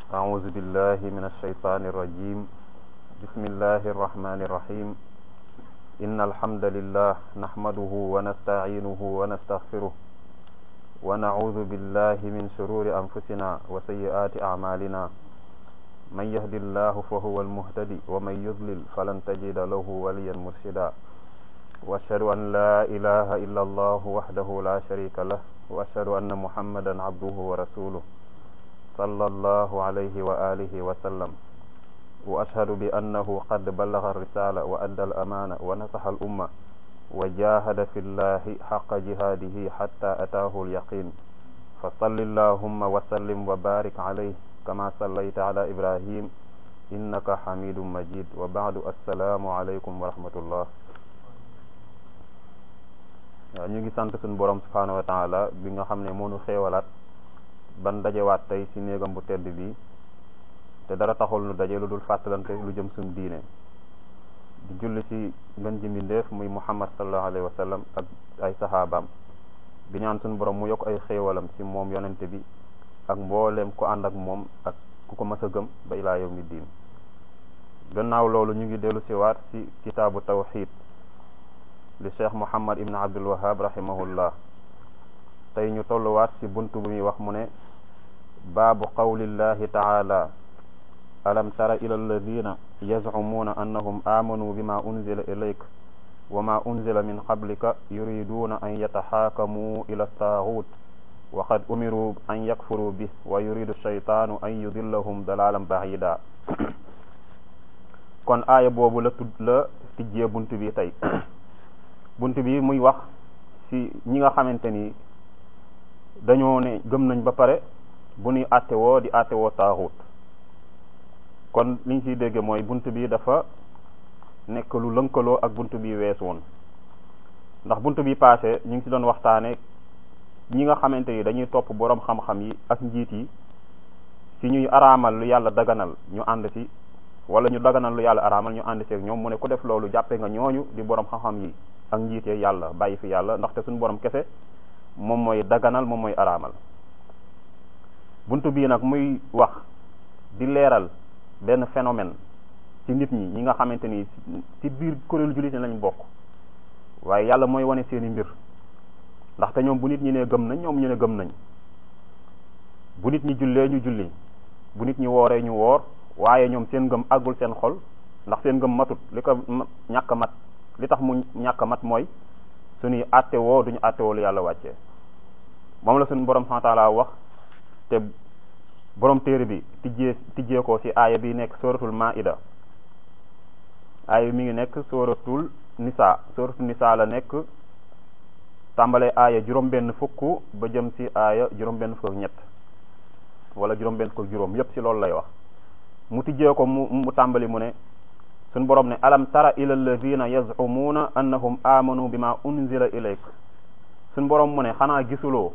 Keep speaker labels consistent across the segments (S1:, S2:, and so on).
S1: أعوذ بالله من الشيطان الرجيم بسم الله الرحمن الرحيم إن الحمد لله نحمده ونستعينه ونستغفره ونعوذ بالله من شرور أنفسنا وسيئات أعمالنا من يهد الله فهو المهتدي ومن يضلل فلن تجد له وليا مرشدا وأشهد أن لا إله إلا الله وحده لا شريك له وأشهد أن محمدا عبده ورسوله صلى الله عليه وآله وسلم وأشهد بأنه قد بلغ الرسالة وأدى الأمانة ونصح الأمة وجاهد في الله حق جهاده حتى أتاه اليقين فصل اللهم وسلم وبارك عليه كما صليت على إبراهيم إنك حميد مجيد وبعد السلام عليكم ورحمة الله waaw ñu ngi sant suñu borom subhanahu wa taala bi nga xam ne moonu xéewalaat ban dajewaat tey ci néegam bu tedd bi te dara taxul nu daje lu dul fàttalante lu jëm suñu diine di julli ci ngën ji mbindeef muy muhammad sallallahu alayhi wa sallam ak ay saxaabaam di ñaan suñu borom mu yokk ay xéewalam ci moom yonente bi ak mbooleem ku ànd ak moom ak ku ko mas a gëm ba ilaa yawmi diin gannaaw loolu ñu ngi dellu siwaat ci kitaabu tawxid li cheikh muhammad ibn abdul wahab rahimahullah tey ñu tolluwaat ci bunt bu muy wax mu ne baabu qawlillahi taala alam tara ila alladina yazcumuuna annahum aamanuu bima unzila ilayk wa ma unzila min qablika yuriduuna an yataxaakamuu ila taaxuut wa qad umiruu an yakfuruu bih wa yuridu shaytaanu an yudillahum dalaalan baxiida kon aaya boobu la tudd la tijjee bunt bi tey bunt bi muy wax ci ñi nga xamante ni dañoo ne gëm nañ ba pare bu ñuy àttewoo di àttewoo taaxut kon liñ ciy dégge mooy bunt bi dafa nekk lu lënkaloo ak bunt bi wees woon ndax bunt bi passé ñu ngi ci doon waxtaane ñi nga xamante ni dañuy topp boroom xam-xam yi ak njiit yi ci ñuy araamal lu yàlla daganal ñu ànd ci wala ñu daganal lu yàlla araamal ñu ànd ci ak ñoom mu ne ku def loolu jàppe nga ñooñu di boroom xam-xam yi ak njiit yi yàlla bàyyi fi yàlla ndaxte suñu boroom kese moom mooy daganal moom mooy araamal bunt bii nag muy wax di leeral benn phénomène ci nit ñi ñi nga xamante ni ci biir kuréelu jullit ñi lañ bokk waaye yàlla mooy wane seeni mbir ndaxte ñoom bu nit ñi ne gëm nañ ñoom ñu ne gëm nañ bu nit ñi jullee ñu julli bu nit ñi wooree ñu woor waaye ñoom seen ngëm àggul seen xol ndax seen ngëm matut li ko ñàkk mat li tax mu ñàkk mat mooy suñuy àtte woo duñu àtte woo lu yàlla wàccee moom la suñu borom subhanahu wa ta'ala wax te borom téere bi tijjee tijjee ko ci aaya bi nekk suratul maida aaya mi ngi nekk suratul nisa suratul nisa la nekk tàmbalee aaya juróom benn fukk ba jëm ci aaya juróom benn fukk ak ñett wala juróom benn fukk ak juróom yépp ci loolu lay wax mu tijjee ko mu mu tàmbali mu ne suñ borom ne alam tara ila alladina yazcumuuna annahum amanu bima unzila ilayk suñ borom mu ne xanaa gisuloo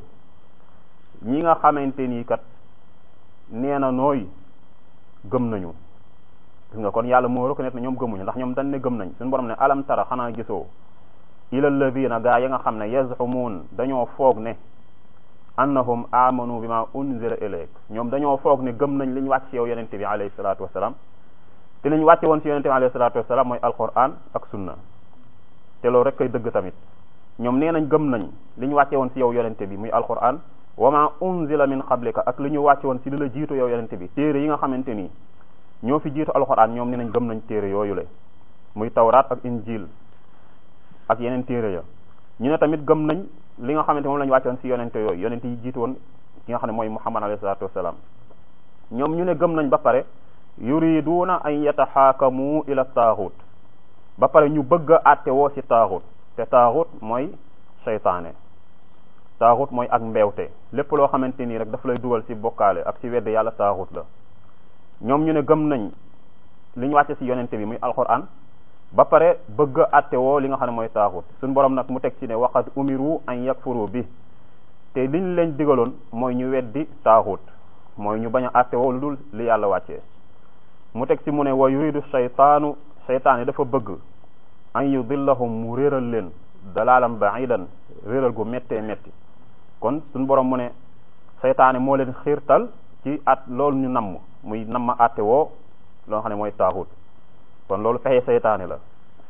S1: ñi nga xamante nii kat nee na nooy gëm nañu gis nga kon yàlla moo reconnaître ne ñoom gëmuñu ndax ñoom dañ ne gëm nañ suñ borom ne alam tara xanaa gisoo ila alladina gaa ya nga xam ne yazcumuun dañoo foog ne annahum amanu bima unzila ilayk ñoom dañoo foog ne gëm nañ li ñu wàcc ci yow yonente bi alayhi salatu wasalaam te li ñu wàcce woon ci yonente bi alayhi salatu wasalaam mooy alquran ak sunna te loolu rek koy dëgg tamit ñoom nee nañ gëm nañ li ñu wàcce woon ci yow yonente bi muy alquran wa ma unzila min qablika ak li ñu wàcce woon ci li la jiitu yow yonente bi téere yi nga xamante nii ñoo fi jiitu alquran ñoom nee nañ gëm nañ téere yooyu le muy tawraat ak injil ak yeneen téere ya ñu ne tamit gëm nañ li nga xamante moom la ñu wàcce woon ci yonente yooyu yonente yi jiitu woon ki nga xam ne mooy muhammad alayhi salatu wasalaam ñoom ñu ne gëm nañ ba pare yuriduuna an yataxaakamu ila taaxut ba pare ñu bëgg a àtte woo ci taaxut te taaxut mooy seytaane taaxut mooy ak mbeewte lépp loo xamante nii rek daf lay dugal ci bokkaale ak ci wedd yàlla taaxut la ñoom ñu ne gëm nañ li ñu wàcce ci yonente bi muy alquran ba pare bëgg a àtte woo li nga xam ne mooy taaxut suñ borom nag mu teg ci ne waqad umiru an yakfuru bi te liñ leen digaloon mooy ñu weddi taaxut mooy ñu bañ a àtte woo lu dul li yàlla wàccee mu teg ci mu ne wa yuridu shaytaanu shaytaan yi dafa bëgg an yudillahum mu réeral leen dalaalan baidan réeral gu méttee métti kon suñ borom mu ne seytaane moo leen xiirtal ci at loolu ñu namm muy nam ma àtte woo loo xam ne mooy taaxut kon loolu fexe seytaane la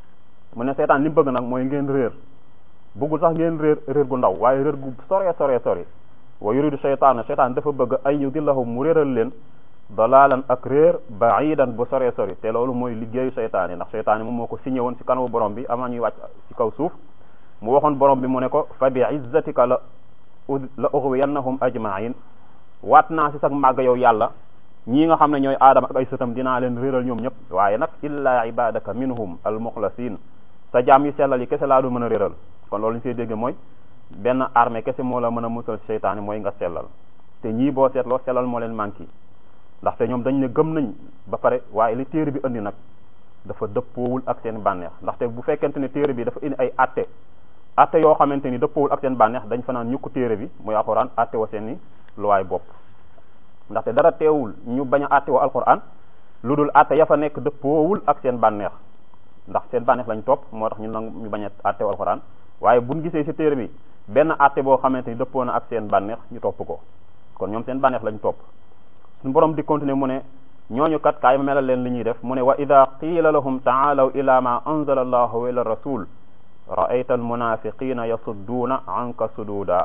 S1: mu ne seytaan li mu bëgg nag mooy ngeen réer bëggul sax ngeen réer réer gu ndaw waaye réer gu sore sore sori wa yuridu seytaane seytaan dafa bëgg ay yudillahum mu réeral leen dalaalan ak réer baidan bu sore sori te loolu mooy liggéeyu seytaane ndax seytaane moom moo ko signé woon ci kanamu borom bi avant ñuy wàcc ci kaw suuf mu waxoon borom bi mu ne ko fa bi izzatika la la ughwiyannahum ajmain waat naa ci sax màgg yow yàlla ñii nga xam ne ñooy aadama ak ay sëtam dinaa leen réeral ñoom ñëpp waaye nag illa ibadaka minhum al muxlasin sa jaam yi sellal yi kese laa du mën a réeral kon loolu ñu see dégg mooy benn armée kese moo la mën a musal seytaane mooy nga sellal te ñii boo seetloo sellal moo leen manqué ndaxte ñoom dañ ne gëm nañ ba pare waaye li téere bi indi nag dafa dëppoowul ak seen bànneex ndaxte bu fekkente ne téere bi dafa indi ay atte atte yoo xamante ni dëppoowul ak seen bànneex dañ fa naan ñukku téere bi muy alxuraan atte wa seen i luwaay bopp ndaxte dara teewul ñu bañ a atte wa alxuraan lu dul atte ya fa nekk dëppoowul ak seen bànneex ndax seen bànneex lañ topp moo tax ñu nang ñu bañ a atte wa alxuraan waaye buñ gisee ci téere bi benn atte boo xamante ni dëppoo na ak seen bànneex ñu topp ko kon ñoom seen bànneex lañ topp suñu borom di continuer mu ne ñooñu kat kaay ma melal leen li ñuy def mu ne wa ida qiila lahum taalaw ila ma anzala allahu wa ila rasul raayta almunafiqina yasudduuna anka sududa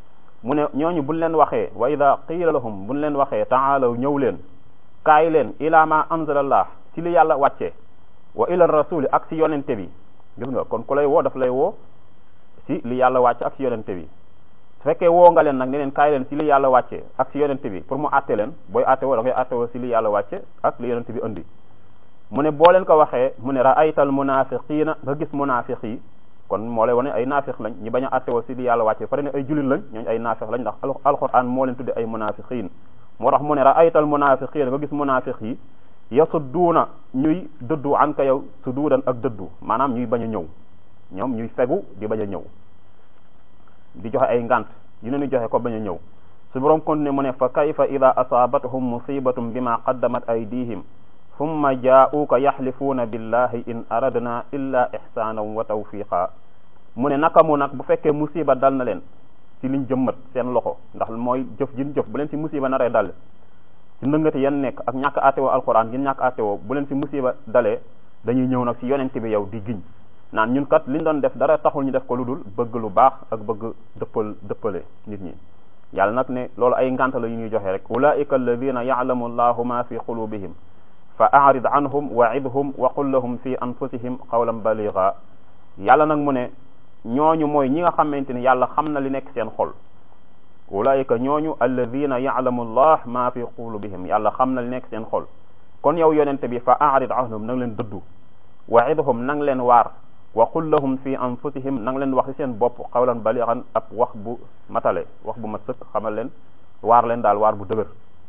S1: mu ne ñooñu buñ leen waxee wa ida qiila lahum buñ leen waxee taalaw ñëw leen kaay leen ila ma anzala allah ci li yàlla wàcce wa ila rasuli ak si yonente bi gis nga kon ku lay woo daf lay woo si li yàlla wàcce ak si yonente bi su fekkee woo nga leen nag ne leen kaay leen si li yàlla wàcce ak si yonente bi pour mu àtte leen booy àtte woo da ngay àtte woo si li yàlla wàcce ak li yonente bi indi mu ne boo leen ko waxee mu ne raaytal munafiqina nga gis munafiq yi kon moo lay wane ay naafiq lañ ñi bañ a àtte woo si li yàlla wàcce pare ne ay jullit lañ ñooñu ay naafiq lañ ndax alquran moo leen tudde ay munafiqin moo tax mu ne raaytal munafiqina nga gis munafiq yi yasudduuna ñuy dëddu an ka yow suduudan ak dëddu maanaam ñuy bañ a ñëw ñoom ñuy fegu di bañ a ñëw di joxe ay ngant yu ne ñu joxe ko bañ a ñëw su borom continué mu ne fa kayfa ida asaabathum musibatum bima qaddamat aydihim thumma jaa'uuka yaxlifuuna billahi in aradna illa ihsaanan wa tawfiqa mu ne naka mu nag bu fekkee musiba dal na leen ci liñ jëmmat seen loxo ndax mooy jëf jin jëf bu leen ci musiba naree dal ci ndëngati yan nekk ak ñàkk àttewoo alquran gin ñàkk àttewoo bu leen ci musiba dalee dañuy ñëw nag ci yonente bi yow di giñ naan ñun kat liñ doon def dara taxul ñu def ko lu dul bëgg lu baax ak bëgg dëppal dëppale nit ñi yàlla nag ne loolu ay ngànt la yu ñuy joxe rek ulaika alladina ya'lamu allahu ma fi qulubihim fa a'rid anhum wa'idhum wa qul lahum fi anfusihim qawlan baligha yàlla nag mu ne ñooñu mooy ñi nga xamante ni yàlla xam na li nekk seen xol ulaika ñooñu alladina ya'lamu allah ma fi qulubihim yàlla xam na li nekk seen xol kon yow yonente bi fa a'rid anhum nang leen dëddu wa'idhum nang leen waar wa qul lahum fi anfusihim nang leen wax ci seen bopp xawlan balixan ab wax bu matale wax bu mat sëkk xamal leen waar leen daal waar bu dëgër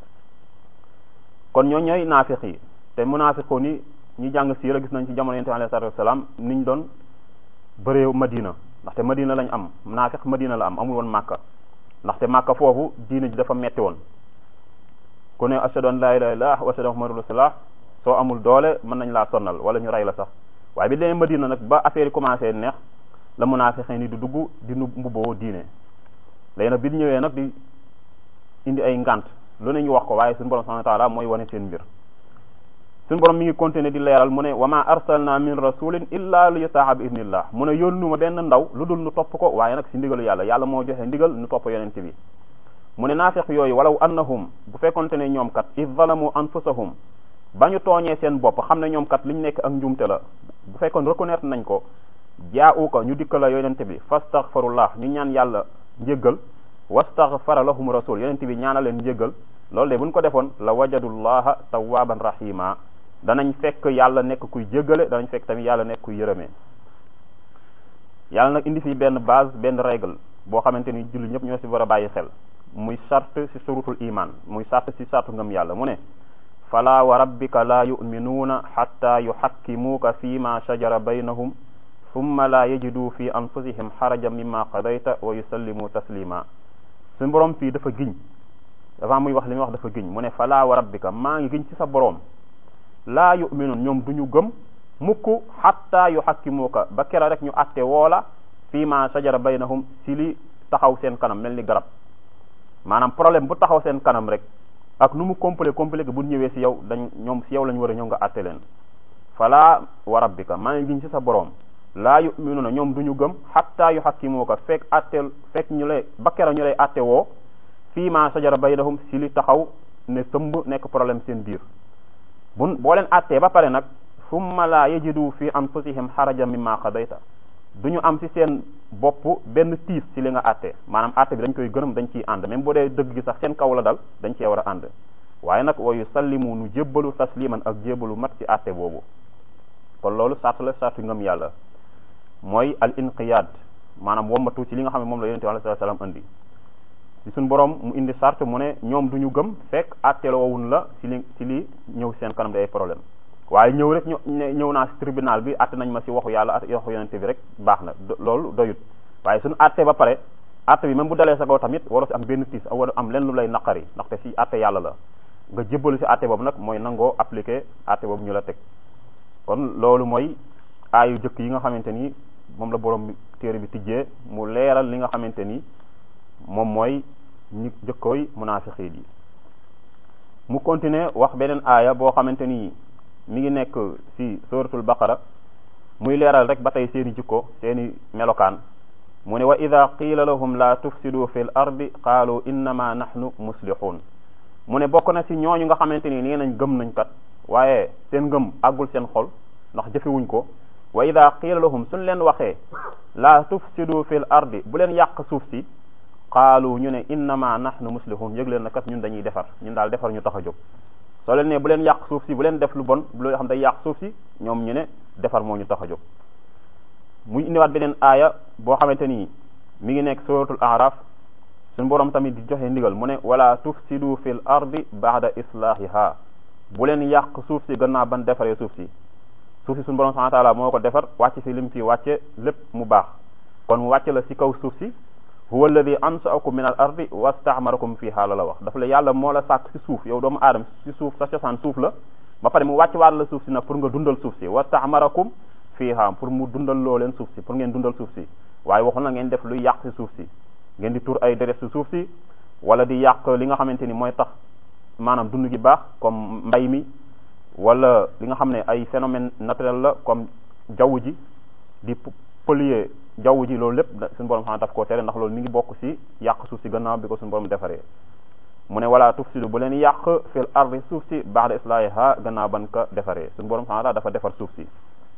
S1: kon ñoo ñooy naafiq yi te munaafiqoon yi ñi jàng siira gis nañ ci jamono yonent bi alayhi salaatu wasalaam niñ doon bëree madina ndaxte madina lañ am naafiq madina la am amul woon màkka ndaxte màkka foofu diina ji dafa metti woon ku ne ashhadu an laa ilaaha illallaah wa ashhadu anna muhammadan rasuulullaah soo amul doole mën nañ laa sonnal wala ñu rey la sax waaye bi demee Madina nag ba affaire yi commencé neex la munaafiqin ni di dugg di nu mbubboo diine léegi nag bi ñu ñëwee nag di indi ay ngant lu ne ñu wax ko waaye suñu borom subhanahu wa taala mooy wane seen mbir suñu borom mi ngi continuer di leeral mu ne wa ma arsalna min rasulin illa li yutaa bi idnillah mu ne yónnu ma benn ndaw lu dul nu topp ko waaye nag si ndigalu yàlla yàlla moo joxe ndigal nu topp yonente bi mu ne naafiq yooyu walaw annahum bu fekkonte ne ñoom kat id zalamu anfusahum ba ñu tooñee seen bopp xam ne ñoom kat liñ nekk ak njuumte la bu fekkoon reconnaître nañ ko jaa'u ko ñu dikka la yonente bi fastaghfirullah ñu ñaan yàlla njéggal wastaghfara lahum rasul yonente bi ñaana leen njéggal loolu de buñ ko defoon la wajadullaha tawwaban rahima danañ fekk yàlla nekk kuy jéggale danañ fekk tamit yàlla nekk kuy yërëmee yàlla nag indi fii benn base benn règle boo xamante ni julli ñëpp ñoo ci war a bàyyi xel muy charte ci surutul iman muy charte ci charte ngëm yàlla mu ne fala wa rabbika la yuminuuna xatta yuxakkimuuka fi ma shajara baynahum summa la yajidu fi anfusihim xarajan mimma qadayta wa yusallimu taslima suñu borom fii dafa giñ avant muy wax li muy wax dafa giñ mu ne fala wa rabbika maa ngi giñ ci sa borom laa yuminuun ñoom du ñu gëm mukk xatta yuxakkimuuka ba kera rek ñu atte woola fi ma shajara baynahum si li taxaw seen kanam mel ni garab maanaam problème bu taxaw seen kanam rek ak nu mu complet complet bu ñëwee si yow dañ ñoom si yow lañ war a ñëw nga àtte leen fala wa rabbika maa ngi giñ ci sa borom laa yuminuna ñoom du ñu gëm xatta yu xakkimuuka fekk atteel fekk ñu lay ba kera ñu lay atte woo fii ma sajara baynahum si li taxaw ne tëmb nekk problème seen biir bu boo leen attee ba pare nag summa laa yajidu fi anfusihim xaraja mimma qadayta du ñu am si seen bopp benn tiis si li nga atte maanaam atte bi dañ koy gërëm dañ ciy ànd même boo dee dëgg gi sax seen kaw la dal dañ cee war a ànd waaye nag wa yusallimu nu jébbalu tasliman ak jébbalu mat ci atte boobu kon loolu sart la sartu ngëm yàlla mooy al inqiyaad maanaam wommatu ci li nga xam ne moom la yonente bi alayhi salaam indi ci suñ borom mu indi sart mu ne ñoom du ñu gëm fekk àtteela woowun la ci li ci li ñëw seen kanam day problème waaye ñëw rek ñu ñëw naa ci tribunal bi àtte nañ ma ci waxu yàlla ak waxu yonente bi rek baax na loolu doyut waaye suñu àtte ba pare àtte bi même bu dalee sa kaw tamit waroo ci am benn tiis war am leen lu lay naqari ndaxte ci àtte yàlla la nga jébbalu ci àtte boobu nag mooy nangoo appliquer àtte boobu ñu la teg kon loolu mooy aayu jëkk yi nga xamante ni moom la borom téere bi tijjee mu leeral li nga xamante ni moom mooy ñi jëkkooy munaafiqiin yi mu continuer wax beneen aaya boo xamante ni mi ngi nekk ci suratul baqara muy leeral rek ba tey seeni jikko seeni melokaan mu ne wa ida qiila lahum la tufsidu fi l ardi qaalu innama nahnu muslihun mu ne bokk na ci ñooñu nga xamante ni nee nañ gëm nañ kat waaye seen ngëm àggul seen xol ndax jëfewuñ ko wa ida qiila lahum suñ leen waxee la tufsidu fi l ardi bu leen yàq suuf si qaalu ñu ne innama nahnu muslihun yëg leen na kat ñun dañuy defar ñun daal defar ñu tax a jóg soo leen ne bu leen yàq suuf si bu leen def lu bon loo xam day yàq suuf si ñoom ñu ne defar moo ñu tax a jóg muy indiwaat beneen aaya boo xamante ni mi ngi nekk suratul araf suñu borom tamit di joxe ndigal mu ne wala tufsidu fil ardi ba'da islahiha bu leen yàq suuf si gannaaw ban defaree suuf si suuf si suñu borom subhanahu wa ta'ala moo ko defar wàcc si lim fi wàcce lépp mu baax kon mu wàcce la si kaw suuf si huwa alladi ansaakum min al ardi wastaamarakum fiha la la wax dafa la yàlla moo la sàkk si suuf yow doomu aadama si suuf sa cosaan suuf la ba pare mu wàcc waat la suuf si nag pour nga dundal suuf si wastaamarakum fiha pour mu dundal loo leen suuf si pour ngeen dundal suuf si waaye waxul na ngeen def luy yàq si suuf si ngeen di tur ay deret si suuf si wala di yàq li nga xamante ni mooy tax maanaam dund gi baax comme mbay mi wala li nga xam ne ay phénomène naturel la comme jaww ji di polluer jaww ji loolu lépp suñu borom xam daf koo tere ndax loolu mi ngi bokk ci yàq suuf si gannaaw bi ko suñu borom defaree mu ne wala tufsidu bu leen yàq fil ardi suuf si ba'da islahiha gannaaw ban ka defaree suñu borom xam dafa defar suuf si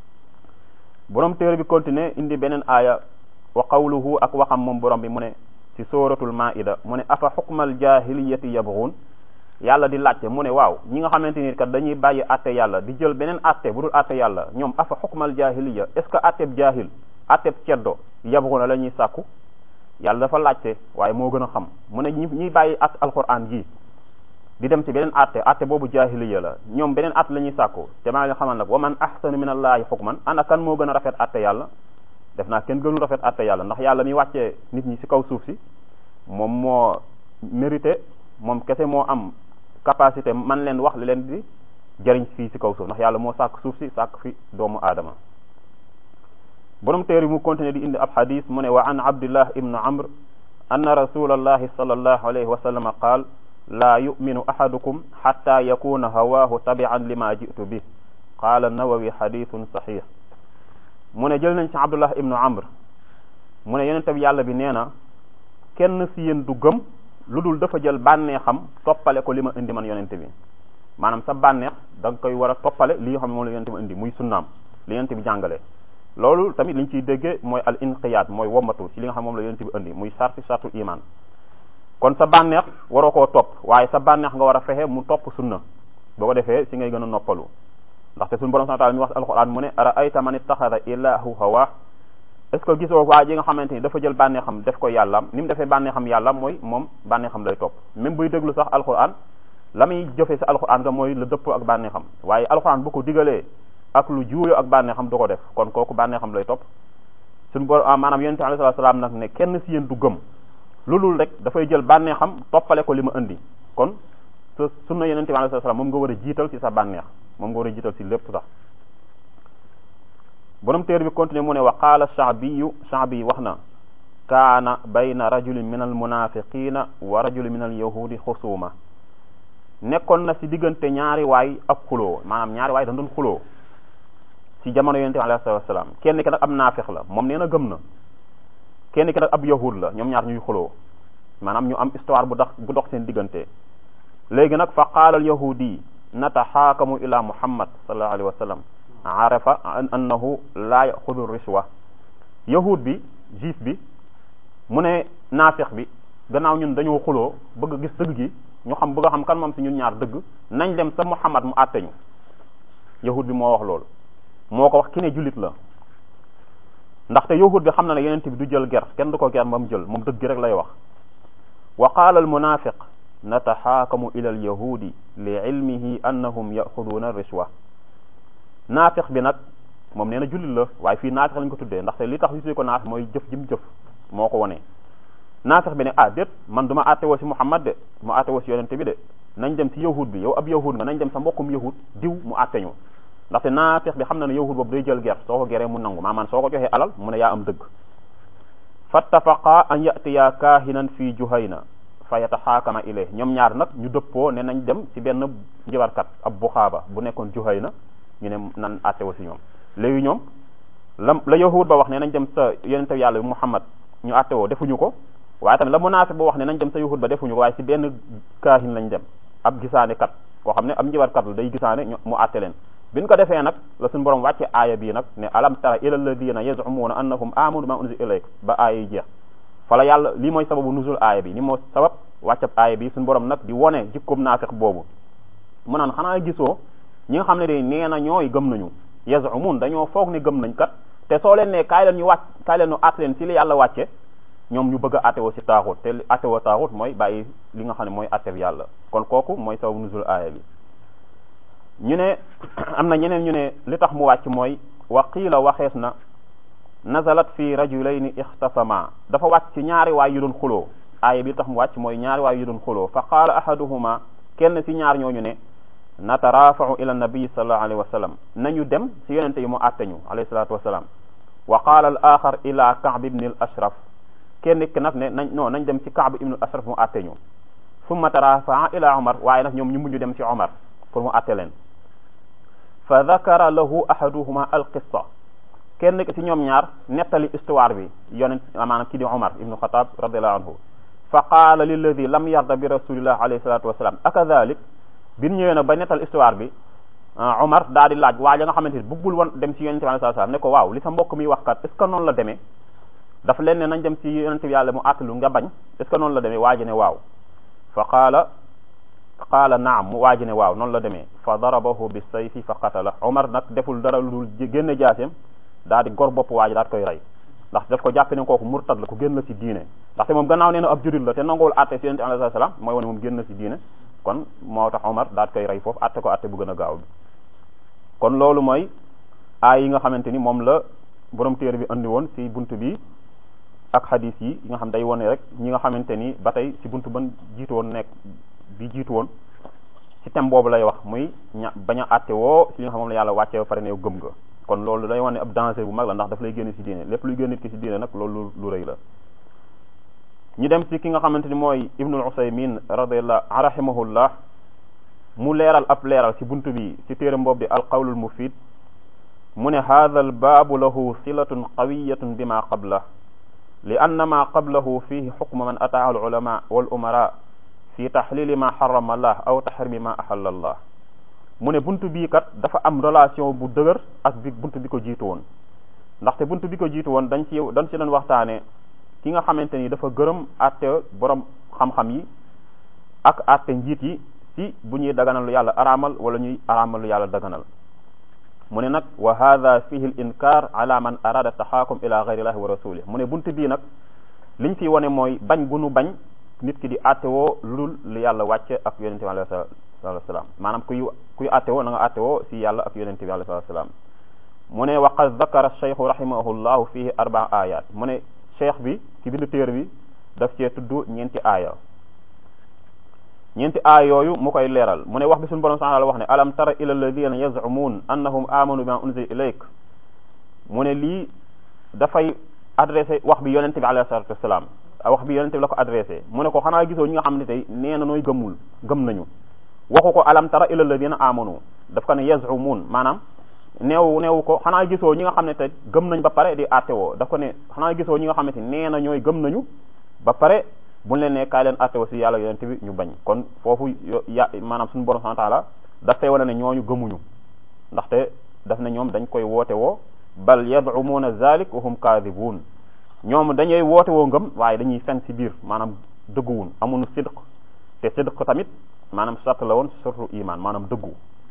S1: borom téere bi continuer indi beneen aaya wa qawluhu ak waxam moom borom bi mu ne ci suratul maida mu ne afa xukmal jahiliyati yabghun yàlla di laajte mu ne waaw ñi nga xamante ni kat dañuy bàyyi atte yàlla di jël beneen atte bu dul atte yàlla ñoom afa xukmal jahiliya est ce que atteb jahil atteb ceddo yabghuna la ñuy sàkku yàlla dafa laajte waaye moo gën a xam mu ne ñi ñuy bàyyi at alquran ji di dem ci beneen atte atte boobu jahiliya la ñoom beneen at la ñuy sàkku te maa ngi xamal nag wa man ahsanu min allahi hukman ana kan moo gën a rafet atte yàlla def naa kenn gënu rafet atte yàlla ndax yàlla mi wàccee nit ñi ci kaw suuf si moom moo mérité moom kese moo am capacité man leen wax li leen di jëriñ fii ci kaw suuf ndax yàlla moo sàkk suuf si sàkk fi doomu aadama borom téere mu continuer di indi ab xadis mu ne wa an abdullah ibnu amr anna rasulallahi sallallahu alayhi wa sallam qaal laa yuminu ahadukum xatta yakuna hawaahu tabian lima jitu bi qaala nawawi xadithun saxix mu ne jël nañ ci abdullah ibnu amr mu ne yonente bi yàlla bi nee na kenn si yéen du gëm lu dul dafa jël bànnee xam toppale ko li ma indi man yonente bi maanaam sa bànneex da nga koy war a toppale li nga xam ne moom la yonente bi indi muy sunnaam li yonente bi jàngale loolu tamit liñ ciy déggee mooy al inqiyaad mooy wommatu ci li nga xam moom la yonente bi indi muy sarti sartul iman kon sa bànneex waroo koo topp waaye sa bànneex nga war a fexe mu topp sunna boo ko defee si ngay gën a noppalu ndaxte suñu borom subhanahu wa ta'ala mi wax alquran mu ne ara ayta man ittaxada ilaahu hawa est ce que gisoo waa ji nga xamante ni dafa jël bànneexam def ko yàllaam ni mu defee bànneexam yàllaam mooy moom bànneexam lay topp même buy déglu sax alquran la muy jëfee sa alquran nga mooy la dëpp ak bànneexam waaye alquran bu ko digalee ak lu juuyoo ak bànneexam du ko def kon kooku bànneexam lay topp suñu borom maanaam yonente alayhi salaam nag ne kenn si yéen du gëm loolul rek dafay jël bànneexam toppale ko li ma indi kon sa sunna yonente bi alayhi salaam moom nga war a jiital ci sa bànneex moom nga war a jiital ci lépp sax borom téere bi continuer mu ne wa qaala shaabiyu shaabi wax na kaana bayna rajulin min al munafiqina wa rajulin min al yahudi xusuma nekkoon na si diggante ñaari waay ak xuloo maanaam ñaari waay dañ doon xuloo ci jamono yonente bi alayhi salaatu wasalaam kenn ki nag ab naafix la moom nee na gëm na kenn ki nag ab yahud la ñoom ñaar ñuy xuloo maanaam ñu am histoire bu dox bu dox seen diggante léegi nag fa qaala al yahudi nataxaakamu ila muhammad sallallahu alayhi wa sallam arafa annahu laa yaxudu rishwa yahud bi juif bi mu ne naafix bi gannaaw ñun dañoo xuloo bëgg a gis dëgg gi ñu xam bëgg a xam kan moom si ñun ñaar dëgg nañ dem sa muhammad mu àtte ñu yahud bi moo wax loolu moo ko wax ki ne jullit la ndaxte yahud bi xam na ne yonent bi du jël ger kenn du ko ger ba mu jël moom dëgg rek lay wax wa qaala al munafiq nataxaakamu ila al yahudi li ilmihi annahum yaxuduuna rishwa naafiq bi nag moom nee na jullit la waaye fii naafiq lañ ko tuddee ndaxte li tax ñu ko naafiq mooy jëf jim jëf moo ko wone naafiq bi ne ah déet man du ma àtte woo si muhammad de mu àtte woo si yonent bi de nañ dem si yahud bi yow ab yahud nga nañ dem sa mbokkum yahud diw mu àtte ñu ndaxte naafiq bi xam na ne yahud boobu day jël ger soo ko geree mu nangu maamaan soo ko joxee alal mu ne yaa am dëgg fattafaqa an yatiya kaahinan fii juhayna fa yataxaakama ilay ñoom ñaar nag ñu dëppoo ne nañ dem ci benn njibarkat ab buxaaba bu nekkoon juhayna ñu ne nan àtte wa si ñoom léegi ñoom la la yahud ba wax ne nañ dem sa yonente yàlla bi muhammad ñu àtte woo defuñu ko waaye tamit la munaafiq ba wax ne nañ dem sa yahud ba defuñu ko waaye ci benn kaahin lañ dem ab gisaane kat koo xam ne ab njibarkat la day gisaane mu àtte leen biñ ko defee nag la suñu borom wàcce aaya bii nag ne alam tara ila alladina yazumuuna annahum amanu ma unzila ilayk ba aaya yi jeex fala yàlla lii mooy sababu nuzul aaya bi ni moo sabab wàccab aaya bi suñu borom nag di wone jikkoom naafiq boobu mu naan xanaa gisoo ñi nga xam ne de nee na ñooy gëm nañu yazumuun dañoo foog ne gëm nañ kat te soo leen ne kaay leen ñu wàcc kaay leen ñu àtte leen si li yàlla wàcce ñoom ñu bëgg a àtte woo si taaxut te àtte woo taaxut mooy bàyyi li nga xam ne mooy àtte bi yàlla kon kooku mooy sababu nuzul aaya bi ñu ne am na ñeneen ñu ne li tax mu wàcc mooy wa qiila waxees na nazalat fi rajulayni ixtasama dafa wàcc ci ñaari waay yu doon xuloo aaya bi tax mu wàcc mooy ñaari waay yu doon xuloo fa qaala ahaduhuma kenn ci ñaar ñooñu ne natarafau ila nabii sallallahu alayhi wa sallam nañu dem ci yonente yi mu àtte ñu alayhi salatu wasalaam wa qaala al axar ila kaab ibni al ashraf kenn ki nag ne nañ non nañ dem ci kaab ibni al ashraf mu àtte ñu summa tarafaa ila omar waaye nag ñoom ñu mujj dem ci omar pour mu àtte leen fa dakara lahu ahaduhuma alqissa kenn ci ñoom ñaar nettali histoire bi yonent maanaam kii di Umar ibnu Xataab radiallahu anhu fa qaala lilladi lam yarda bi rasulillah alayhi salatu wasalaam akadalik bi ñëwee nag ba nettal histoire bi Umar daa di laaj waa ja nga xamante ni bëggul woon dem ci yonente bi alayhi salatu wasalaam ne ko waaw li sa mbokk mi wax kat est ce que noonu la demee dafa leen ne nañ dem ci yonente bi yàlla mu àttalu nga bañ est ce que noonu la demee waa ji ne waaw fa qaala qaala naam mu waaji ne waaw noonu la demee fa darabahu bi sayfi fa qatala omar nag deful dara lu dul génne jaaseem daa di gor bopp waaji daat koy rey ndax daf ko jàppe ne kooku murtad la ku génn la si diine ndaxte moom gannaaw nee na ab jurit la te nanguwul atte si yonente alayhi salaam mooy wane moom génn na si diine kon moo tax omar daat koy rey foofu atte ko atte bu gën a gaaw bi kon loolu mooy aay yi nga xamante ni moom la borom téere bi andi woon si bunt bi ak xadis yi yi nga xam day wone rek ñi nga xamante ni ba tey si bunt ban jiitu woon nekk bi jiitu woon ci thème boobu lay wax muy ña bañ a àtte woo si li nga xam moom la yàlla wàcce ba pare ne yow gëm nga kon loolu day wane ab danger bu mag la ndax daf lay génn si diine lépp luy génn nit ki si diine nag loolu lu rëy la ñu dem si ki nga xamante ni mooy ibnul usaymin radiallah rahimahullah mu leeral ab leeral si bunt bi si téere boobu di alqawlul mufid mu ne hadha al baabu lahu silatun qawiyatun bima qabla li anna ma qablahu fihi xukma man ataa al ulama wal umara fi taxlili ma xarama allah aw taxrimi ma axalla allah mu ne bunt bii kat dafa am relation bu dëgër ak bi bunt bi ko jiitu woon ndaxte bunt bi ko jiitu woon dañ ci dañ ci doon waxtaane ki nga xamante ni dafa gërëm àtte borom xam-xam yi ak àtte njiit yi si bu ñuy daganal lu yàlla araamal wala ñuy araamal lu yàlla daganal mu ne nag wa hada fihi l inkar ala man arada taxaakum ila gayrillahi wa rasulih mu ne bunt bii nag liñ fi wane mooy bañ gu nu bañ nit ki di attewoo lul lu yàlla wàcce ak yonente bi alayhi salatu wasalaam maanaam kuy kuy attewoo na nga attewoo si yàlla ak yonente bi alayhi salatu wasalaam mu ne wa qad zakara cheikhu rahimahullahu fihi arbaa ayat mu ne cheikh bi ki bindu téer bi daf cee tudd ñeenti aaya ñeenti aaya yooyu mu koy leeral mu ne wax bi suñu borom subhanahu wa ta'ala wax ne alam tara ila alladina yaz'umun annahum amanu bima unzila ilayk mu ne lii dafay adressé wax bi yonente bi alayhi salatu wasalaam wax bi yonente bi la ko adressé mu ne ko xanaa gisoo ñi nga xam ne tey nee na nooy gëmul gëm nañu waxu ko alam tara ila alladina amanu daf ko ne yazumuun maanaam neew neewu ko xanaa gisoo ñi nga xam ne te gëm nañ ba pare di attewoo daf ko ne xanaa gisoo ñi nga xamante nee na ñooy gëm nañu ba pare buñ leen ne kaay leen attewoo si yàlla yonent bi ñu bañ kon foofu ya maanaam suñu borom subhanahu wa ta'ala daf fay wane ne ñooñu gëmuñu ndaxte daf ne ñoom dañ koy woote woo bal yad'umuuna zalik wa hum kaadibuun ñoom dañuy woote woo ngëm waaye dañuy fen si biir maanaam dëgguwun amuñu sidq te sidq tamit maanaam sart la woon surtu iman maanaam dëggu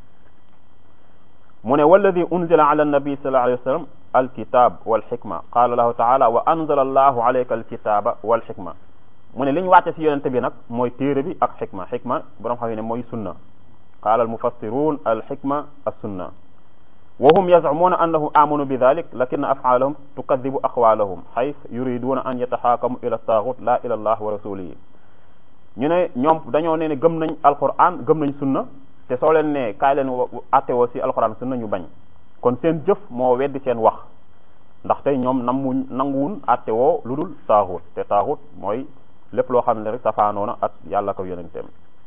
S1: mu ne walladi unzila ala annabi sallallahu alayhi wa sallam alkitab walxikma qala lahu taala wa anzala allahu alayka alkitaba walxikma mu ne li ñu wàcce si yonente bi nag mooy téere bi ak xikma xikma borom xam ne mooy sunna qala almufassirun alxikma assunna wa hum yazcumuuna annahum amanu bi dalik lakin afcaalahum tukadibu aqwaalahum xayf yuriduna an yataxaakamu ila taaxut la ila allah wa rasulihi ñu ne ñoom dañoo ne ne gëm nañ alquran gëm nañ sunna te soo leen ne kaay leen attewoo si alquran sunna ñu bañ kon seen jëf moo weddi seen wax ndaxte ñoom nammuñ nanguwun attewoo lu dul taaxut te taaxut mooy lépp loo xam ne rek safaanoona ak yàlla ko yonenteem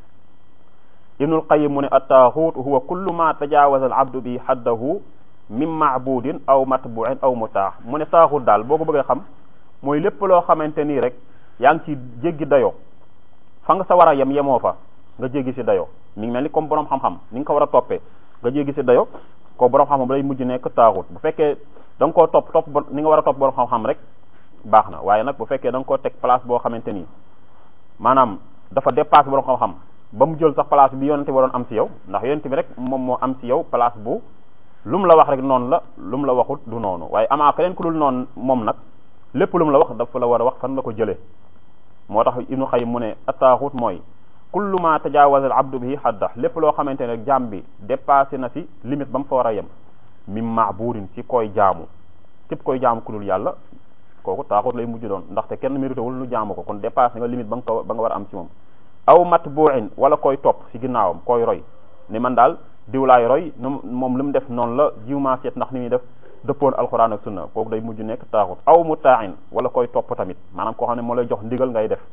S1: ibnul qayim mu ne attaaxut huwa kullu ma tajawaza al abdu bi haddahu min maabudin aw matbuin aw mutaax mu ne taaxut daal boo ko bëggee xam mooy lépp loo xamante nii rek yaa ngi ci jéggi dayoo fa nga sa war a yem yemoo fa nga jéggi si dayo mi ngi mel ni comme borom xam-xam ni nga ko war a toppee nga jéggi si dayo ko borom xam-xam day mujj nekk taaxut bu fekkee da nga koo topp topp ni nga war a topp borom xam-xam rek baax na waaye nag bu fekkee da nga koo teg place boo xamante ni maanaam dafa dépassé borom xam-xam ba mu jël sax place bi yonente waroon am si yow ndax yonente bi rek moom moo am si yow place bu lu mu la wax rek noonu la lu mu la waxut du noonu waaye amaa keneen ku dul noonu moom nag lépp lu mu la wax dafa la war a wax fan la ko jëlee moo tax ibnu xayim mu ne attaaxut mooy kullu ma tajawaza al abdu bihi hadda lépp loo xamante ne jaam bi dépassé na si limite ba mu fa war a yem mim maaburin si koy jaamu képp koy jaamu ku dul yàlla kooku taaxut lay mujj doon ndaxte kenn mérité wul nu jaamu ko kon dépassé nga limite ba nga ko ba nga war a am si moom aw matbuin wala koy topp si ginnaawam koy roy ni man daal diwlaay roy nu moom li mu def noonu la jiwmaa seet ndax ni muy def dëppoon alxuraan ak sunna kooku day mujj nekk taaxut aw mutaain wala koy topp tamit maanaam koo xam ne moo lay jox ndigal ngay def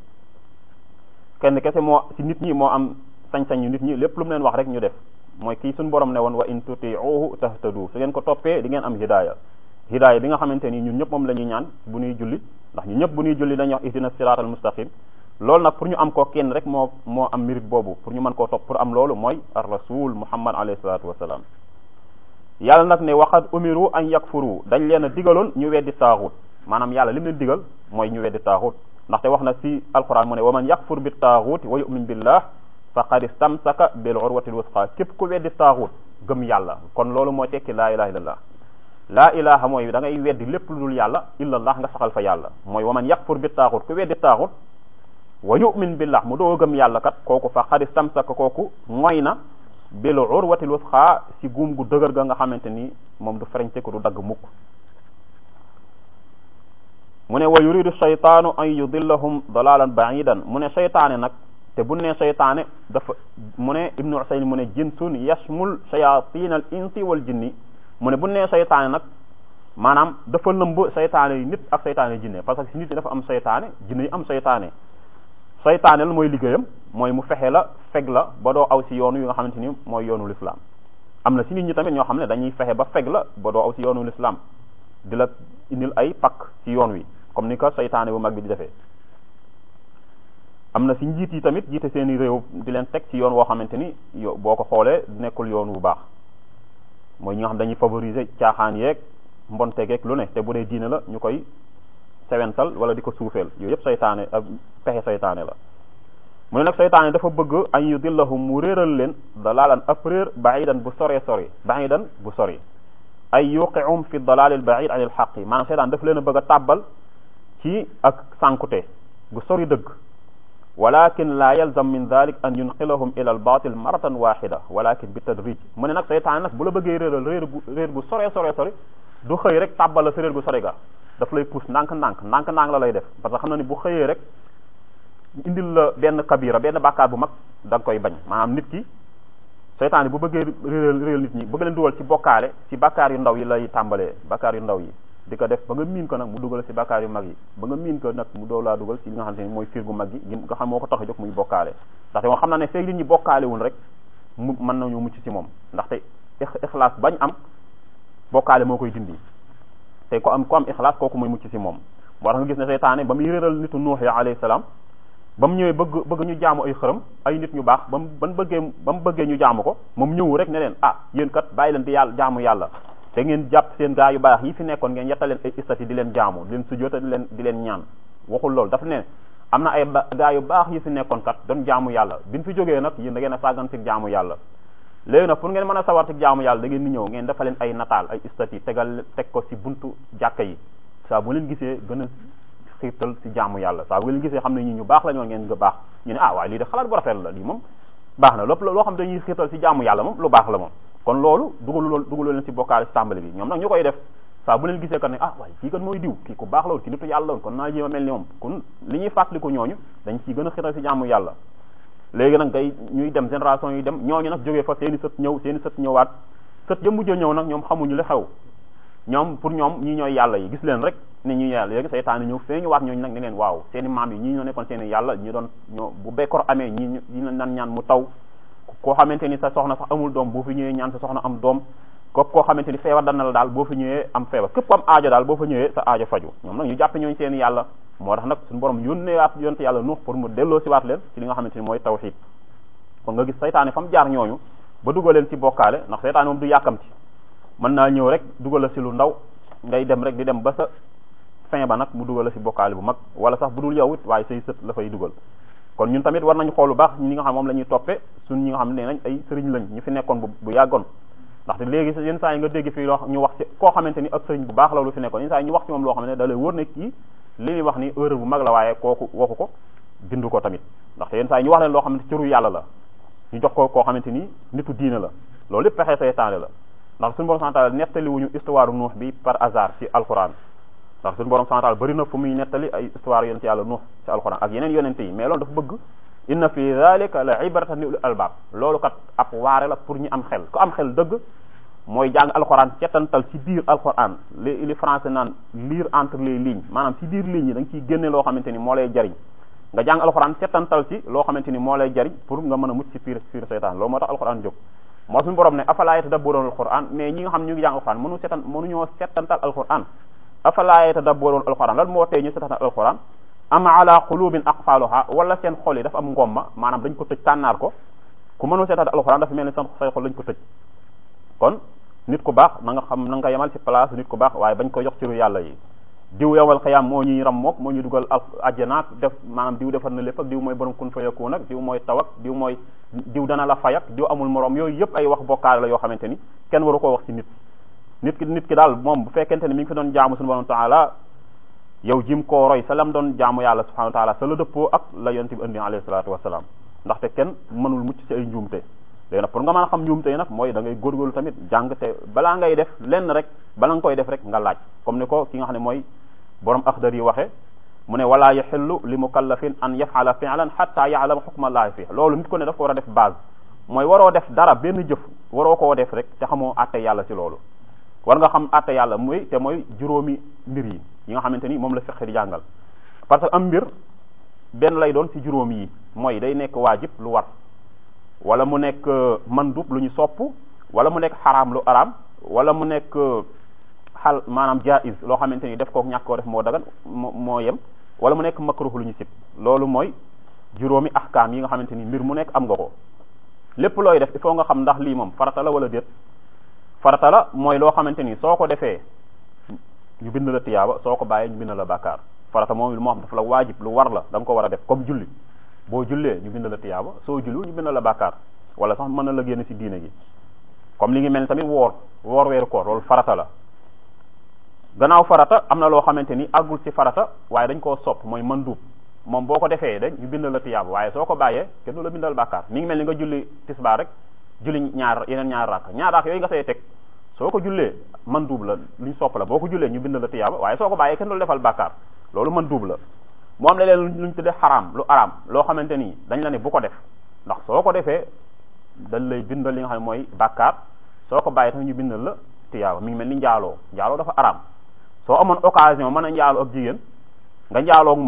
S1: kenn kese moo si nit ñi moo am sañ-sañ yu nit ñi lépp lu mu leen wax rek ñu def mooy kii suñu borom ne woon wa in tutiuhu tahtadu su ngeen ko toppee di ngeen am hidaaya hidaaya bi nga xamante ni ñun ñëpp moom la ñuy ñaan bu ñuy julli ndax ñun ñëpp bu ñuy julli dañuy wax ihdina siratal mustaqim loolu nag pour ñu am ko kenn rek moo moo am mérite boobu pour ñu mën koo topp pour am loolu mooy ar rasul muhammad alayhi salatu wasalaam yàlla nag ne waxat umiru an yakfuru dañ leen a digaloon ñu weddi taaxut maanaam yàlla li mu leen digal mooy ñu weddi taaxut ndaxte wax na si alquran mu ne wa man yakfur bi taaxut wa yumin billah faqad istamsaka bil urwatil wusqa képp ku weddi taaxut gëm yàlla kon loolu mooy tekki laa ilaha illallah laa ilaha mooy da ngay weddi lépp lu dul yàlla illallah nga saxal fa yàlla mooy wa man yakfur bi taaxut ku weddi taaxut wa yumin billah mu doo gëm yàlla kat kooku faqad istamsaka kooku mooy na bil urwatil wusqa si guum gu dëgër ga nga xamante ni moom du fereñte ko du dagg mukk mu ne wa yuridu shaytaanu an yudillahum dalalan baidan mu ne shaytaane nag te bu ne shaytaane dafa mu ne ibnu usayn mu ne jinsun yashmul shayatin al insi wal jinni mu ne bu ne shaytaane nag maanaam dafa lëmb shaytaane yi nit ak shaytaane yi jinne parce que si nit yi dafa am shaytaane jinne yi am shaytaane shaytaane la mooy liggéeyam mooy mu fexe la feg la ba doo aw si yoonu yi nga xamante ni mooy yoonu l'islam am na si nit ñi tamit ñoo xam ne dañuy fexe ba feg la ba doo aw si yoonu l'islam di la indil ay pakk si yoon wi comme ni ko saytaane bu mag bi di defee am na si njiit yi tamit jiite seeni réew di leen teg ci yoon woo xamante ni yo boo ko xoolee nekkul yoon bu baax mooy ñi nga xam dañuy favoriser caaxaan yeeg mbontegeeg lu ne te bu dee diine la ñu koy sewental wala di ko suufeel yooyu yëpp saytaane ak pexe saytaane la mu ne nag saytaane dafa bëgg an yudillahum mu réeral leen dalaalan ab réer baidan bu sore sori baidan bu sori ay yuqium fi dalalil baid an il xaqi maanaam saytaan dafa leen a bëgg a tàbbal ci ak sànkute gu sori dëgg walakin la yalzam min dalik an yunqilahum ila al batil maratan waxida walakin bi tadrij mu ne nag saytaan nag bu la bëggee réeral réer gu réer gu sore sore sori du xëy rek tàbbal la sa réer gu sori ga daf lay pousse ndànk-ndànk ndànk-ndànk la lay def parce que xam na ni bu xëyee rek indil la benn kabira benn bàkkaar bu mag da nga koy bañ maanaam nit ki seytaane bu bëggee réeral réeral nit ñi bëgg leen dugal ci bokkaale ci bàkkaar yu ndaw yi lay tàmbalee bàkkaar yu ndaw yi di ko def ba nga miin ko nag mu dugal ci bàkkaar yu mag yi ba nga miin ko nag mu doo laa dugal ci li nga xam ne mooy fiir gu mag yi nga xam moo ko tax a jóg muy bokkaale ndaxte moom xam na ne feeg nit ñi bokkaale wul rek mu mën nañu mucc ci moom ndaxte ixlaas bañ am bokkaale moo koy dindi te ko am ko am ixlaas kooku mooy mucc ci moom moo tax nga gis ne seytaane ba muy réeral nitu nuux ya alayhi salaam ba mu ñëwee bëgg bëgg ñu jaamu ay xërëm ay nit ñu baax ba mu ban bëggee ba mu bëggee ñu jaamu ko moom ñëw rek ne leen ah yéen kat bàyyi leen di yàlla jaamu yàlla te ngeen jàpp seen gaa yu baax yi fi nekkoon ngeen yetta leen ay istati di leen jaamu di leen sujjóota di leen di leen ñaan waxul loolu dafa ne am na ay gaa yu baax yi fi nekkoon kat doon jaamu yàlla bi ñu fi jógee nag yéen da ngeen a sàggan ci jaamu yàlla léegi nag pour ngeen mën a sawar ci jaamu yàlla da ngeen di ñëw ngeen dafa leen ay nataal ay istati tegal teg ko ci buntu jàkka yi saa bu leen gisee gën a xiirtal ci jaamu yàlla saa bu leen gisee xam ne ñi ñu baax la ñoo ngeen nga baax ñu ne ah waaye lii de xalaat bu rafet la lii moom baax na lépp loo xam ne dañuy xiirtal ci jaamu yàlla moom lu baax la moom kon loolu dugalu loolu dugalu leen ci bokkaale ci tàmbali bi ñoom nag ñu koy def saa bu leen gisee kat ne ah waaye kii kan mooy diw kii ku baax la woon kii nitu yàlla la woon kon naa jéem a mel ni moom kon li ñuy fàttaliku ñooñu dañ ciy gën a xiirtal ci jaamu yàlla léegi nag ngay ñuy dem génération yi dem ñooñu nag jógee fa seeni sët ñëw seeni sët ñëwaat sët ya mujj ñëw nag ñoom xamuñu li xew ñoom pour ñoom ñii ñooy yàlla yi gis leen rek ne ñi yàlla léegi seytaane ñëw fee ñu waat ñooñu nag ne leen waaw seeni maam yi ñii ñoo nekkoon seeni yàlla ñi doon ñoo bu bekkoor amee ñi ñi nan ñaan mu taw koo xamante ni sa soxna sax amul doom boo fi ñëwee ñaan sa soxna am doom képp koo xamante ni feebar dana la daal boo fi ñëwee am feebar képp am aajo daal boo fa ñëwee sa aajo faju ñoom nag ñu jàppe ñooñu seeni yàlla moo tax nag suñu borom yónnee waat yonte yàlla nuux pour mu delloo si waat leen ci li nga xamante ni mooy tawxiid kon nga gis seytaane fa mu jaar ñooñu ba dugal leen ci bokkaale ndax seytaane moom du yàkkamti mën naa ñëw rek dugal la si lu ndaw ngay dem rek di dem ba sa fin ba nag mu dugal la si bokkaale bu mag wala sax bu dul yow it waaye say sët la fay dugal kon ñun tamit war nañu xool bu baax ñi nga xam moom la ñuy toppe suñ ñi nga xam ne nañ ay sëriñ lañ ñu fi nekkoon bu bu yàggoon ndaxte léegi yenn saa yi nga dégg fii loo ñu wax ci koo xamante ni ak sëriñ bu baax la lu fi nekkoon yenn saa yi ñu wax ci moom loo xam ne da lay wóor ne kii li ñuy wax ni erreur bu mag la waaye kooku waxu ko bindu ko tamit ndaxte yenn saa yi ñu wax leen loo xamante cëru yàlla la ñu jox ko koo xamante ni nitu diine la loolu lépp pexe seytaane la ndax suñu borom santal nettali wuñu histoire nuux bi par hasard ci alquran ndax suñu borom santal bëri na fu muy nettali ay histoire yonent yàlla nuux ci alquran ak yeneen yonente yi mais loolu dafa bëgg inna fi dhalika la ibratan li ulil albab loolu kat ab waare la pour ñu am xel ku am xel dëgg mooy jàng alquran cetantal ci biir alquran li li français naan lire entre les lignes maanaam ci biir lignes yi da nga ciy génne loo xamante ni moo lay jariñ nga jàng alquran cetantal ci loo xamante ni moo lay jariñ pour nga mën a mucc ci piir piir seytaan loolu moo tax alquran jóg moo suñu borom ne afala yatadabbaruna alquran mais ñi nga xam ñu ngi jàng alquran mënu setan mënuñoo setantal alquran afala yatadabbaruna alquran lan moo tee ñu setantal alquran am ala qulubin aqfaluha wala seen xol yi dafa am ngomma maanaam dañ ko tëj tànnaar ko ku mënul setantal alquran dafa mel ni seen say xol lañ ko tëj kon nit ku baax na nga xam na nga yemal ci place nit ku baax waaye bañ ko jox ciru yàlla yi diw yowal xiyam moo ñuy ram mook moo ñuy dugal ajjanaak def maanaam diw defar na lépp ak diw mooy borom kun fayakuun ak diw mooy taw ak diw mooy diw dana la fayak diw amul morom yooyu yëpp ay wax bokkaale la yoo xamante ni kenn waru koo wax ci nit nit ki nit ki daal moom bu fekkente ne mi ngi fi doon jaamu suñu borom taala yow jim koo roy sa lam doon jaamu yàlla subhanahu wa taala sa la dëppoo ak la yonent bi indi alayhi salaatu wasalaam ndaxte kenn mënul mucc ci ay njuumte léegi nag pour nga mën a xam njuumte yi nag mooy da ngay góorgóorlu tamit jàng te balaa ngay def lenn rek bala nga koy def rek nga laaj comme ni ko ki nga xam ne mooy borom axdar yi waxe mu ne wala yaxillu li mukallafin an yafala fi'lan hatta ya'lama hukma allahi fi loolu nit ko ne daf ko war a def base mooy waroo def dara benn jëf waroo koo def rek te xamoo àtte yàlla ci loolu war nga xam àtte yàlla muy te mooy juróomi mbir yi yi nga xamante ni moom la fiqh di jàngal parce que am mbir benn lay doon ci juróom yi mooy day nekk waajib lu war wala mu nekk mandub lu ñu sopp wala mu nekk xaraam lu araam wala mu nekk xal maanaam jaiz loo xamante ni def ko ñàkk koo def moo dagan moo moo yem wala mu nekk makruh lu ñu sib loolu mooy juróomi ahkaam yi nga xamante ni mbir mu nekk am nga ko lépp looy def il faut nga xam ndax lii moom farata la wala déet farata la mooy loo xamante ni soo ko defee ñu bind la tiyaaba soo ko bàyyee ñu bind la bàkkaar farata moom moo xam dafa la waajib lu war la da nga ko war a def comme julli boo jullee ñu bind la tiyaaba soo jullu ñu bind la bàkkaar wala sax mën na la génn ci diine gi comme li ngi mel ni tamit woor woor weeru koor loolu farata la gannaaw farata am na loo xamante ni àggul ci farata waaye dañ koo sopp mooy mandub moom boo ko defee dañ ñu bind la tiyaaba waaye soo ko bàyyee kenn du la bindal bàkkaar mi ngi mel ni nga julli tisbaar rek julli ñaar yeneen ñaar rakk ñaar rakk yooyu nga say teg soo ko jullee mandub la luñ sopp la boo ko jullee ñu bind la tiyaaba waaye soo ko bàyyee kenn du la defal bàkkaar loolu mandub la moo am leneen luñ tuddee xaraam lu araam loo xamante ni dañ la ne bu ko def ndax soo ko defee dañ lay bindal li nga xam ne mooy bàkkaar soo ko bàyyee tamit ñu bindal la tiyaaba mi ngi mel ni njaaloo njaaloo dafa araam soo amoon occasion mën a njaaloo ak jigéen nga njaaloo ak moom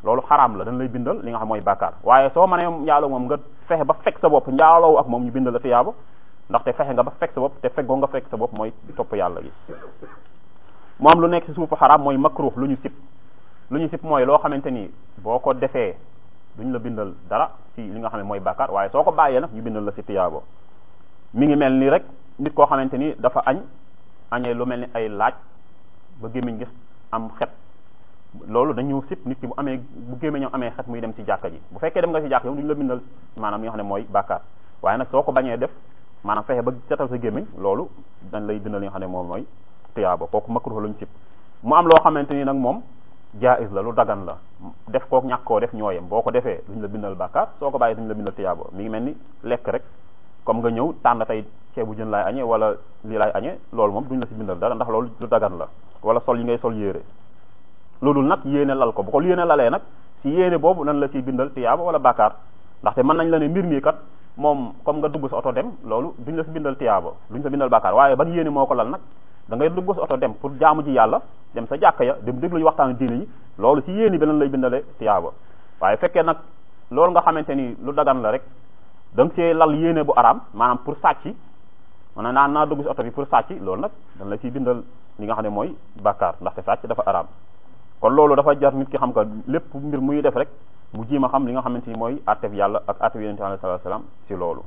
S1: loolu xaraam la dañ lay bindal li nga xam mooy bàkkaar waaye soo mënee njaaloo moom nga fexe ba fekk sa bopp njaaloo ak moom ñu bindal la tiyaaba ndaxte fexe nga ba fekk sa bopp te feggoo nga fekk sa bopp mooy topp yàlla gi mu am lu nekk ci suufu xaraam mooy makruh lu ñu sib lu ñu sib mooy loo xamante ni boo ko defee duñ la bindal dara ci li nga xam ne mooy bàkkaar waaye soo ko bàyyee nag ñu bindal la ci tiyaaba mi ngi mel ni rek nit koo xamante ni dafa añ añee lu mel ni ay laaj ba gémmiñ gi am xet loolu dañu sib nit ki bu amee bu gémmiñam amee xet muy dem ci jàkka ji bu fekkee dem nga ci jàkka yow duñ la bindal maanaam li nga xam ne mooy bàkkaar waaye nag soo ko bañee def maanaam fexe ba setal sa gémmiñ loolu dañ lay bindal li nga xam ne moom mooy tiyaaba kooku makruh lañu sib mu am loo xamante ni nag moom jaiz la lu dagan la def kook ñàkk koo def ñooyem boo ko defee duñ la bindal bàkkaar soo ko bàyyi duñ la bindal tiyaaba mi ngi mel ni lekk rek comme nga ñëw tànn tey ceebu jën laay añee wala lii laay añee loolu moom duñ la ci bindal dara ndax loolu lu dagan la wala sol yi ngay sol yére loolu nag yéene lal ko bu ko yéene lalee nag ci yéene boobu nan la ciy bindal tiyaaba wala bàkkaar ndaxte mën nañ la ne mbir mi kat moom comme nga dugg sa oto dem loolu duñ la ci bindal tiyaaba duñ sa bindal bàkkaar waaye ban yéene moo ko lal nag da ngay dugg sa oto dem pour jaamu ji yàlla dem sa jàkka ya dem déglu waxtaanu diine yi loolu ci yéene bi lan lay bindale tiyaaba waaye fekkee nag loolu nga xamante ni lu dagan la rek da nga see lal yéene bu araam maanaam pour sàcc mana naan naa dugg si oto bi pour sàcc loolu nag dañ la ciy bindal li nga xam ne mooy bàkkaar ndaxte sàcc dafa araam kon loolu dafa jar nit ki xam ka lépp mbir muy def rek mu jiim a xam li nga xamante ni mooy attef yàlla ak attef yonente alayhi salatu wasalam si loolu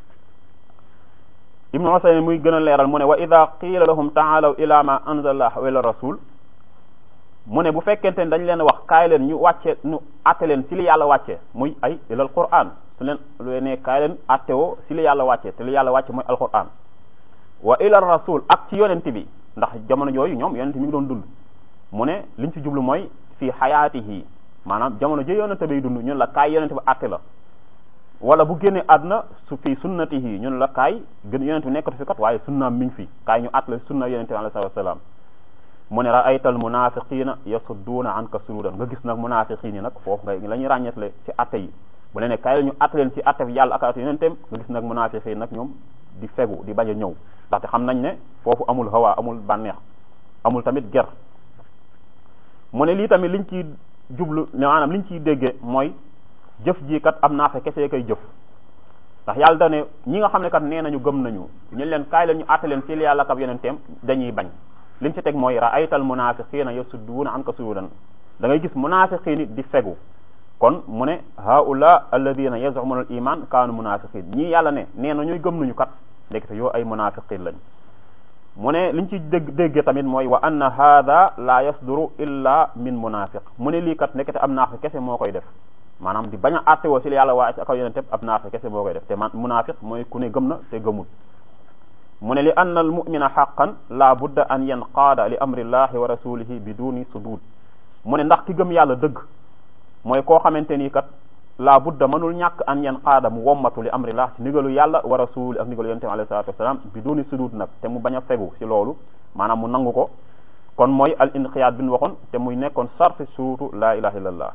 S1: ibnu Usayn muy gën a leeral mu ne wa ida qiila lahum taalaw ila ma anzalallah wa ila rasul mu ne bu fekkente ne dañ leen wax kaay leen ñu wàcce ñu atte leen si li yàlla wàcce muy ay ilal quran su leen lu ne kaay leen atte woo si li yàlla wàcce te li yàlla wàcce mooy alquran wa ilal rasul ak ci yonent bi ndax jamono jooyu ñoom yonent mi ngi doon dund mu ne liñ ci jublu mooy fii xayaatihi maanaam jamono ji yonent bay dund ñun la kaay yonent bi atte la wala bu génnee àdduna su fii sunnatihi ñun la kaay gën yonent bi nekkatu fi kat waaye sunnaam mi ngi fi kaay ñu at la sunna yonent bi alayhi salaam mu ne raaytal munafiqina yasudduuna anka sududan nga gis nag munafiqin yi nag foofu nga la ñuy ràññetle ci atte yi bu leen ne kaay la ñu atte leen ci atte bi yàlla ak atte yonenteem nga gis nag munafiqin nag ñoom di fegu di bañ a ñëw ndaxte xam nañ ne foofu amul hawa amul bànneex amul tamit ger mu ne lii tamit liñ ciy jublu maanaam liñ ciy déggee mooy jëf ji kat am naa fe kese koy jëf ndax yàlla da ne ñi nga xam ne kat nee nañu gëm nañu ñu leen kaay leen ñu àtte leen ci li yàlla ak yonenteem dañuy bañ liñ ci teg mooy raaytal munafiqina yasudduuna anka sududan da ngay gis munafiqin di fegu kon mu ne haula alladina yazumuna al iman kaanu munafiqin ñii yàlla ne nee na ñuy gëm nañu kat ndekete yoo ay munafiqin lañ mu ne liñ ci dégg déggee tamit mooy wa anna hada la yasduru illa min munafiq mu ne lii kat ndekete am naafi kese moo koy def maanaam di bañ a àtte woo si li yàlla waa ak yonente ab naafi kese moo koy def te man munafiq mooy ku ne gëm na te gëmul mu ne li anna al mumina xaqan la budda an yanqaada li amrillahi wa rasulihi biduni sudud mu ne ndax ki gëm yàlla dëgg mooy koo xamante ni kat la budda mënul ñàkk an yanqaada mu wommatu li amrillah ci ndigalu yàlla wa rasuli ak ndigalu yonente alayhi salatu wasalaam biduni sudud nag te mu bañ a fegu si loolu maanaam mu nangu ko kon mooy al inqiyaad bi ñu waxoon te muy nekkoon sarfi surutu la ilaha illallah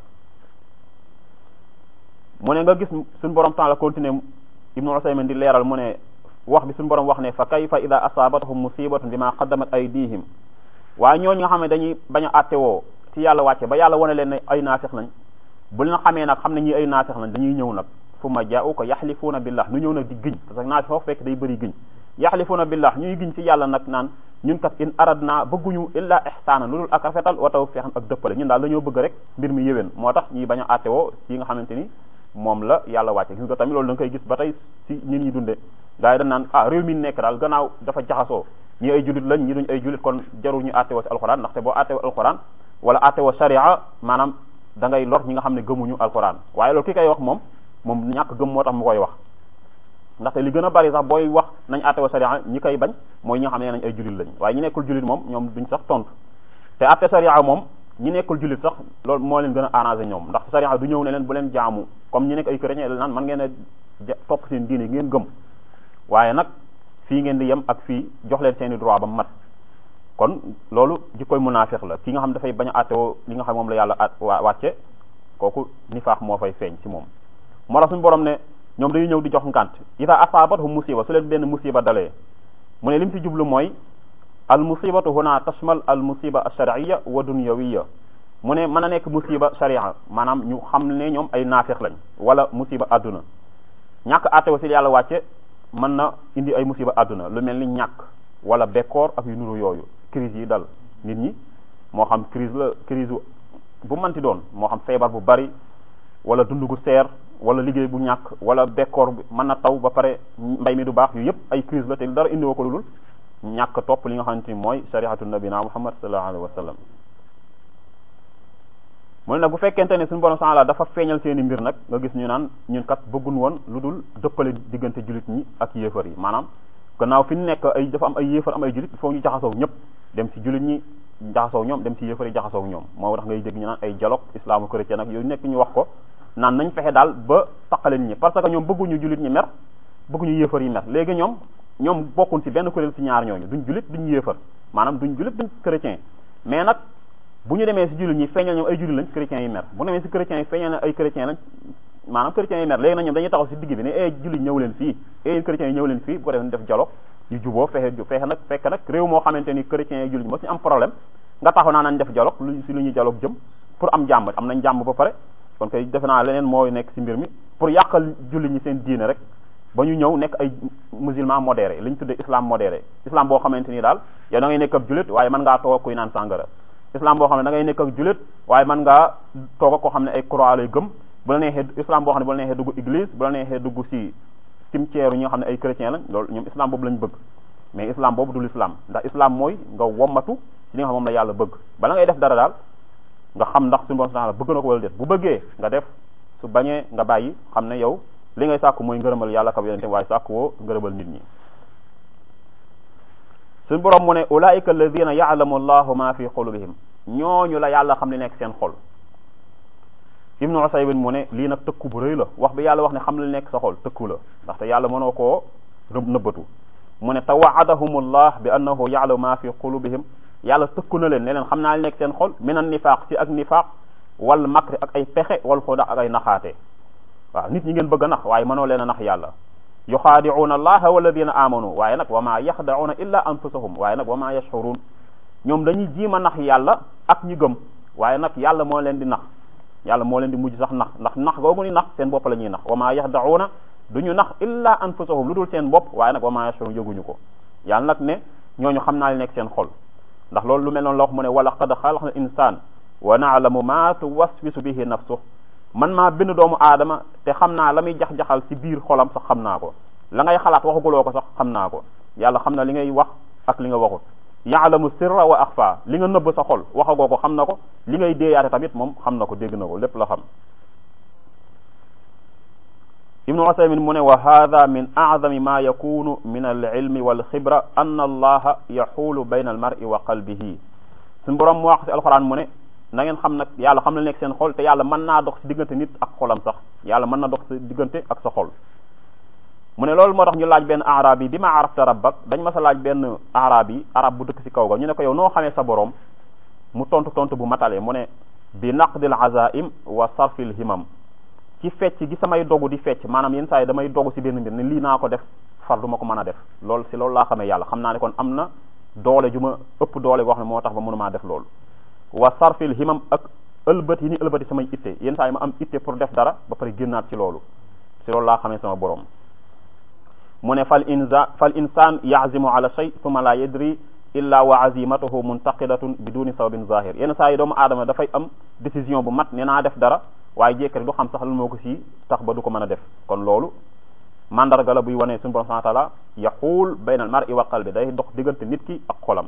S1: mu ne nga gis suñu borom temps la continuer ibnu usaymin di leeral mu ne wax bi suñu borom wax ne fa kayfa ida asaabatahum musibatun bima qaddamat aydihim waaye ñooñu nga xam ne dañuy bañ a àtte woo ci yàlla wàcce ba yàlla wane leen ne ay naafix lañ bu leen xamee nag xam ne ñi ay naafix lañ dañuy ñëw nag fu ma jaa'u ko yaxlifuuna billah nu ñëw nag di giñ parce que naafix foofu fekk day bëri giñ yaxlifuuna billah ñuy giñ ci yàlla nag naan ñun kat in aradna bëgguñu illa ihsaana lu dul ak rafetal wa tawfiqan ak dëppale ñun daal dañoo bëgg rek mbir mi yéwén moo tax ñuy bañ a àtte woo ci nga xamante ni moom la yàlla wàcce gis nga tamit loolu da nga koy gis ba tey ci nit ñi dunde gars yi dañ naan ah réew mi nekk daal gannaaw dafa jaxasoo ñi ay julit lañ ñi duñ ay julit kon jarul ñu àtte woo ci alxuraan ndaxte boo àtte woo alxuraan wala àtte woo sharia maanaam da ngay lor ñi nga xam ne gëmuñu alxuraan waaye loolu ki koy wax moom moom ñàkk gëm moo tax mu koy wax ndaxte li gën a bari sax booy wax nañ àtte woo sharia ñi koy bañ mooy ñi nga xam ne nañ ay julit lañ waaye ñi nekkul julit moom ñoom duñ sax tontu te àtte sharia moom ñi nekkul jullit sax loolu moo leen gën a arrangé ñoom ndax sariya du ñëw ne leen bu leen jaamu comme ñi nekk ay chrétien naan man ngeen a topp seen diine ngeen gëm waaye nag fii ngeen di yem ak fii jox leen seeni droit ba mat kon loolu jikkoy munaafiq la ki nga xam dafay bañ a àttewoo li nga xam moom la yàlla at wàcce kooku nifaax moo fay feeñ ci moom moo tax suñu borom ne ñoom dañuy ñëw di jox ngànt ida asaabathum musiba su leen benn musiba dalee mu ne lim ci jublu mooy al musibatu huna tashmal al musiba alsharciya wa dunyawiya mu ne mën a nekk musiba sharia maanaam ñu xam ne ñoom ay naafeq lañ wala musiba àdduna ñàkk àttewo si yàlla wàcce mën na indi ay musiba àdduna lu mel ni ñàkk wala bekkoor ak yu nuru yooyu crise yi dal nit ñi moo xam crise la crise bu manti doon moo xam feebar bu bari wala dund gu seer wala liggéey bu ñàkk wala bekkoor bi mën na taw ba pare mbay mi du baax yu yëpp ay crise la te dara indiwoo ko lu dul ñàkk topp li nga xamante ni mooy shariatu nabina muhammad sallallahu alayhi wa sallam mu ne nag bu fekkente ne suñu borom subhanahu dafa feeñal seeni mbir nag nga gis ñu naan ñun kat bëggun woon lu dul dëppale diggante jullit ñi ak yéefar yi maanaam gannaaw fi ñu nekk ay dafa am ay yéefar am ay jullit il faut ñu jaxasoo ñëpp dem si jullit ñi jaxasoo ñoom dem si yéefar yi jaxasoo ñoom moo tax ngay dégg ñu naan ay dialogue islamo chrétien ak yooyu nekk ñu wax ko naan nañ fexe daal ba taqale nit ñi parce que ñoom bëgguñu jullit ñi mer bëgguñu yéefar yi mer léegi ñoom ñoom bokkuñ si benn kuréel si ñaar ñooñu duñ jullit duñ yéefar maanaam duñ jullit duñ chrétien mais nag bu ñu demee si jullit ñi feeñal ñoom ay jullit lañ chrétiens yi mer bu demee si chrétiens yi feeñal na ay chrétiens lañ maanaam chrétiens yi mer léegi nag ñoom dañuy taxaw si digg bi ne eh jullit ñëw leen fii eh yéen chrétiens yi ñëw leen fii bu ko defee ñu def dialogue ñu juboo fexe fexe nag fekk nag réew moo xamante ni chrétiens yi jullit ñi moo suñu am problème nga taxaw naa nañ def dialogue lu si lu ñuy dialogue jëm pour am jàmm am nañ jàmm ba pare kon kay defe naa leneen mooy nekk si mbir mi pour yàqal jullit ñi seen diine rek ba ñu ñëw nekk ay musulman modéré li ñu tuddee islam modéré islam boo xamante ni daal yow da ngay nekk ab jullit waaye mën ngaa toog ak kuy naan sàngara islam boo xam ne da ngay nekk ak jullit waaye mën ngaa toog ak koo xam ne ay croix lay gëm bu la neexee islam boo xam ne bu la neexee dugg église bu la neexee dugg si cimetière ñi nga xam ne ay chrétien lañ loolu ñoom islam boobu lañ bëgg mais islam boobu dul islam ndax islam mooy nga wommatu ci li nga xam moom la yàlla bëgg bala ngay def dara daal nga xam ndax suñu borom subhanahu bëgg na ko wala déet bu bëggee nga def su bañee nga bàyyi xam ne yow li ngay sàkku mooy ngërëmal yàlla kab yonente waaye sàkku woo ngërëmal nit ñi suñu borom mu ne ulaika alladina yaalamu allahu ma fi qulubihim ñooñu la yàlla xam li nekk seen xol ibnu usaybin mu ne lii nag tëkku bu rëy la wax bi yàlla wax ne xam li nekk sa xol tëkku la ndaxte yàlla mënoo koo rëb nëbbatu mu ne tawaadahum allah bi annahu yaalamu ma fi qulubihim yàlla tëkku na leen ne leen xam naa li nekk seen xol min an nifaaq ci ak nifaaq wal makri ak ay pexe wal xuda ak ay naxaate waaw nit ñi ngeen bëgg a nax waaye mënoo leen a nax yàlla yuxaadicuuna allaha walladina amanu waaye nag wa ma yaxdacuuna illa anfusahum waaye nag wa ma yashcuruun ñoom dañuy jiima nax yàlla ak ñi gëm waaye nag yàlla moo leen di nax yàlla moo leen di mujj sax nax ndax nax googu ni nax seen bopp la ñuy nax wa ma yaxdacuuna du ñu nax illa anfusahum lu dul seen bopp waaye nag wa ma yashcuruun yëguñu ko yàlla nag ne ñooñu xam naa li nekk seen xol ndax loolu lu mel noonu la wax mu ne wala qad xalaqna insaan wa naalamu ma tuwaswisu bihi nafsuh man maa bind doomu aadama te xam naa la muy jax-jaxal ci biir xolam sax xam naa ko la ngay xalaat waxaguloo ko sax xam naa ko yàlla xam na li ngay wax ak li nga waxut yaalamu sirra wa axfa li nga nëbb sa xol waxagoo ko xam na ko li ngay déeyaate tamit moom xam na ko dégg na ko lépp la xam ibnu usaymin mu ne wa hada min acdami ma yakunu min alilmi walxibra anna allaha yaxuulu bayna almari wa qalbihi suñ borom mu wax ci alquran mu ne na ngeen xam nag yàlla xam na nekk seen xol te yàlla mën naa dox ci diggante nit ak xolam sax yàlla mën na dox ci diggante ak sa xol mu ne loolu moo tax ñu laaj benn arab yi bi ma arafta rabbak dañ ma sa laaj benn arab yi arab bu dëkk ci kaw ga ñu ne ko yow noo xamee sa borom mu tontu tontu bu matale mu ne bi naqdil azaim wa sarfil himam ci fecc gi samay dogu di fecc maanaam yenn saa yi damay dogu ci benn mbir ne lii naa ko def far du ma ko mën a def loolu ci loolu laa xamee yàlla xam naa ne kon am na doole ju ma ëpp doole goo xam ne moo tax ba mënumaa def loolu wa sarfil himam ak ëlbët yi ni ëlbët yi samay itte yenn saa yi ma am itte pour def dara ba pare génnaat ci loolu ci loolu laa xamee sama borom mu ne fal insa fal insaan yazimu ala shay thumma la yadri illa wa azimatuhu muntaqidatun biduni sababin zahir yenn saa yi doomu aadama dafay am décision bu mat ne naa def dara waaye jékkari du xam sax lan moo ko si tax ba du ko mën a def kon loolu mandarga la buy wane suñu borom subhanahu wa taala yaxuul bayna al mar'i wa qalbi day dox diggante nit ki ak xolam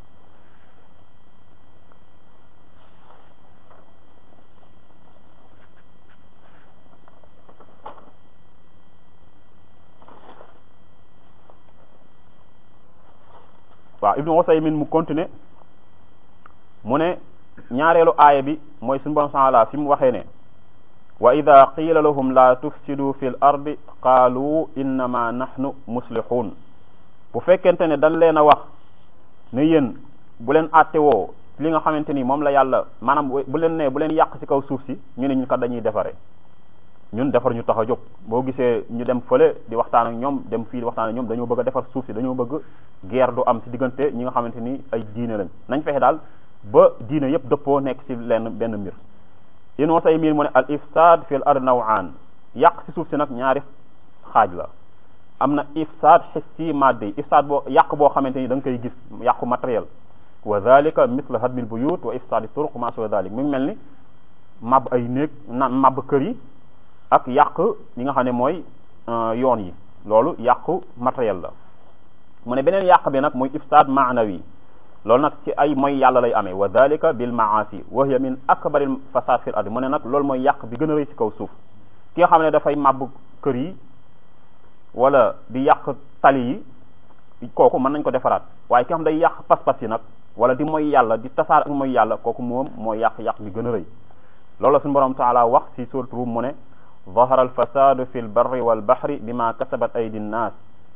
S1: waaw ibnu Usaymin mu continuer mu ne ñaareelu aaya bi mooy suñu borom subhanahu wa taala fi mu waxee ne wa ida qiila lahum la tufsidu fi l ardi qaalu innama nahnu muslihun bu fekkente ne dañ leen a wax ne yéen bu leen àtte woo li nga xamante ni moom la yàlla maanaam bu leen ne bu leen yàq ci kaw suuf si ñu ne ñun kat dañuy defare ñun defar ñu tax a jóg boo gisee ñu dem fële di waxtaan ak ñoom dem fii di waxtaan ak ñoom dañoo bëgg a defar suuf si dañoo bëgg guerre du am ci diggante ñi nga xamante ni ay diine lañ nañ fexe daal ba diine yépp dëppoo nekk ci lenn benn mbir inoo say miin mu ne al ifsad fil ard nawaan yàq ci suuf si nag ñaari xaaj la am na ifsad hissi maddi ifsad boo yàq boo xamante ni da nga koy gis yàqu matériel wa dhalika mithla hadmil buyut wa ifsadi turuq ma suwa dhalik mi ngi mel ni mab ay néeg na mab kër yi ak yàq li nga xam ne mooy yoon yi loolu yàqu matériel la mu ne beneen yàq bi nag muy ifsad maanawi loolu nag ci ay mooy yàlla lay amee wa dhalika bil maasi wa hiya min akbaril fasad fil ard mu ne nag loolu mooy yàq bi gën a rëy ci kaw suuf ki nga xam ne dafay màbb kër yi wala di yàq tali yi kooku mën nañ ko defaraat waaye ki nga xam day yàq pas-pas yi nag wala di mooy yàlla di tasaar ak mooy yàlla kooku moom mooy yàq-yàq bi gën a rëy loolu la suñu borom taala wax ci surat Rum mu ne ظهر الفساد في البر والبحر بما كسبت أيدي الناس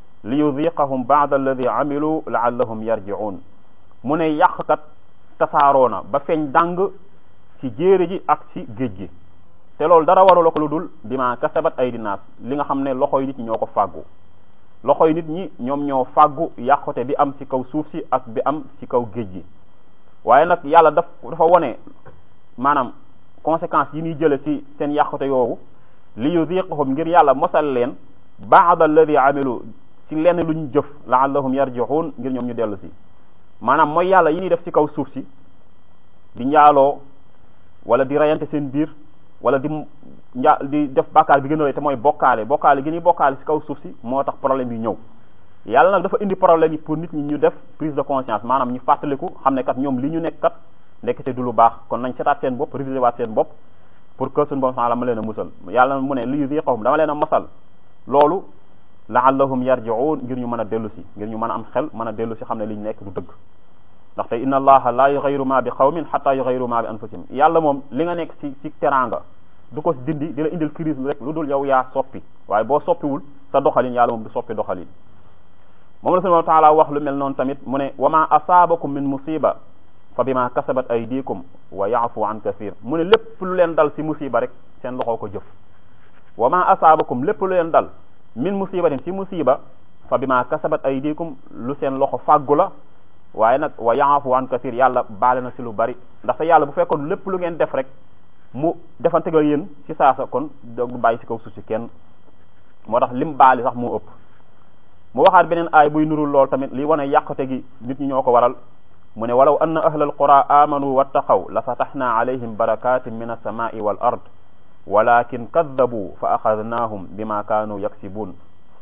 S1: ليذيقهم بعض الذي عملوا لعلهم يرجعون mu ne yàqkat tasaaroo na ba feeñ dàng ci jéere ji ak ci géej gi te loolu dara warula ko lu dul bima kasabat aydi naas li nga xam ne loxoy nit ñi ñoo ko fàggu loxoy nit ñi ñoom ñoo fàggu yàqute bi am ci kaw suuf si ak bi am ci kaw géej gi waaye nag yàlla daf dafa wone maanaam conséquences yi ñuy jële ci seen yàqute yoowu li yuziqahum ngir yàlla mosal leen baada alladi amilu ci lenn lu ñu jëf laallahum yarji'un ngir ñoom ñu dellu si maanaam mooy yàlla yi ñuy def ci kaw suuf si di njaaloo wala di rayante seen biir wala di nja di def bàkkaar bi gën a rëy te mooy bokkaale bokkaale gi ñuy bokkaale ci kaw suuf si moo tax problème yi ñëw yàlla nag dafa indi problème yi pour nit ñi ñu def prise de conscience maanaam ñu fàttaliku xam ne kat ñoom li ñu nekk kat ndekete du lu baax kon nañ setaat seen bopp réviser waat seen bopp pour que suñu borom subhanahu ma leen a musal yàlla mu ne li yuziqahum dama leen a masal loolu laallahum yarji'un ngir ñu mën a dellu si ngir ñu mën a am xel mën a dellu si xam ne li ñu nekk du dëgg ndaxte inna allaha la yughayyiru ma bi qawmin hatta yughayyiru ma bi anfusihim yàlla moom li nga nekk ci ci teraanga du ko dindi di la indil crise rek lu dul yow yaa soppi waaye boo soppiwul sa doxalin yàlla moom du soppi doxalin moom la subhanahu wa ta'ala wax lu mel noonu tamit mu ne wa ma asaabakum min musiba fa bima kasabat aydikum wa ya'fu an kathir mu ne lépp lu leen dal ci musiba rek seen loxoo ko jëf wa ma asaabakum lépp lu leen dal min musibatin ci musiba fa bima kasabat aydikum lu seen loxo fàggu la waaye nag wa ya'fu an kathir yàlla baale na ci lu bari ndaxte yàlla bu fekkoon lépp lu ngeen def rek mu defante ga yéen ci saasa kon du bàyyi ci kaw suuf si kenn moo tax lim baali sax moo ëpp mu waxaat beneen aay buy nurul lool tamit li wane yàqute gi nit ñi ñoo ko waral mu ne walaw anna ahla alqura amanu wattaqaw la fataxna alayhim barakatin min alsamai wal ard walakin kaddabu fa axadnahum bima kaanu yaksibun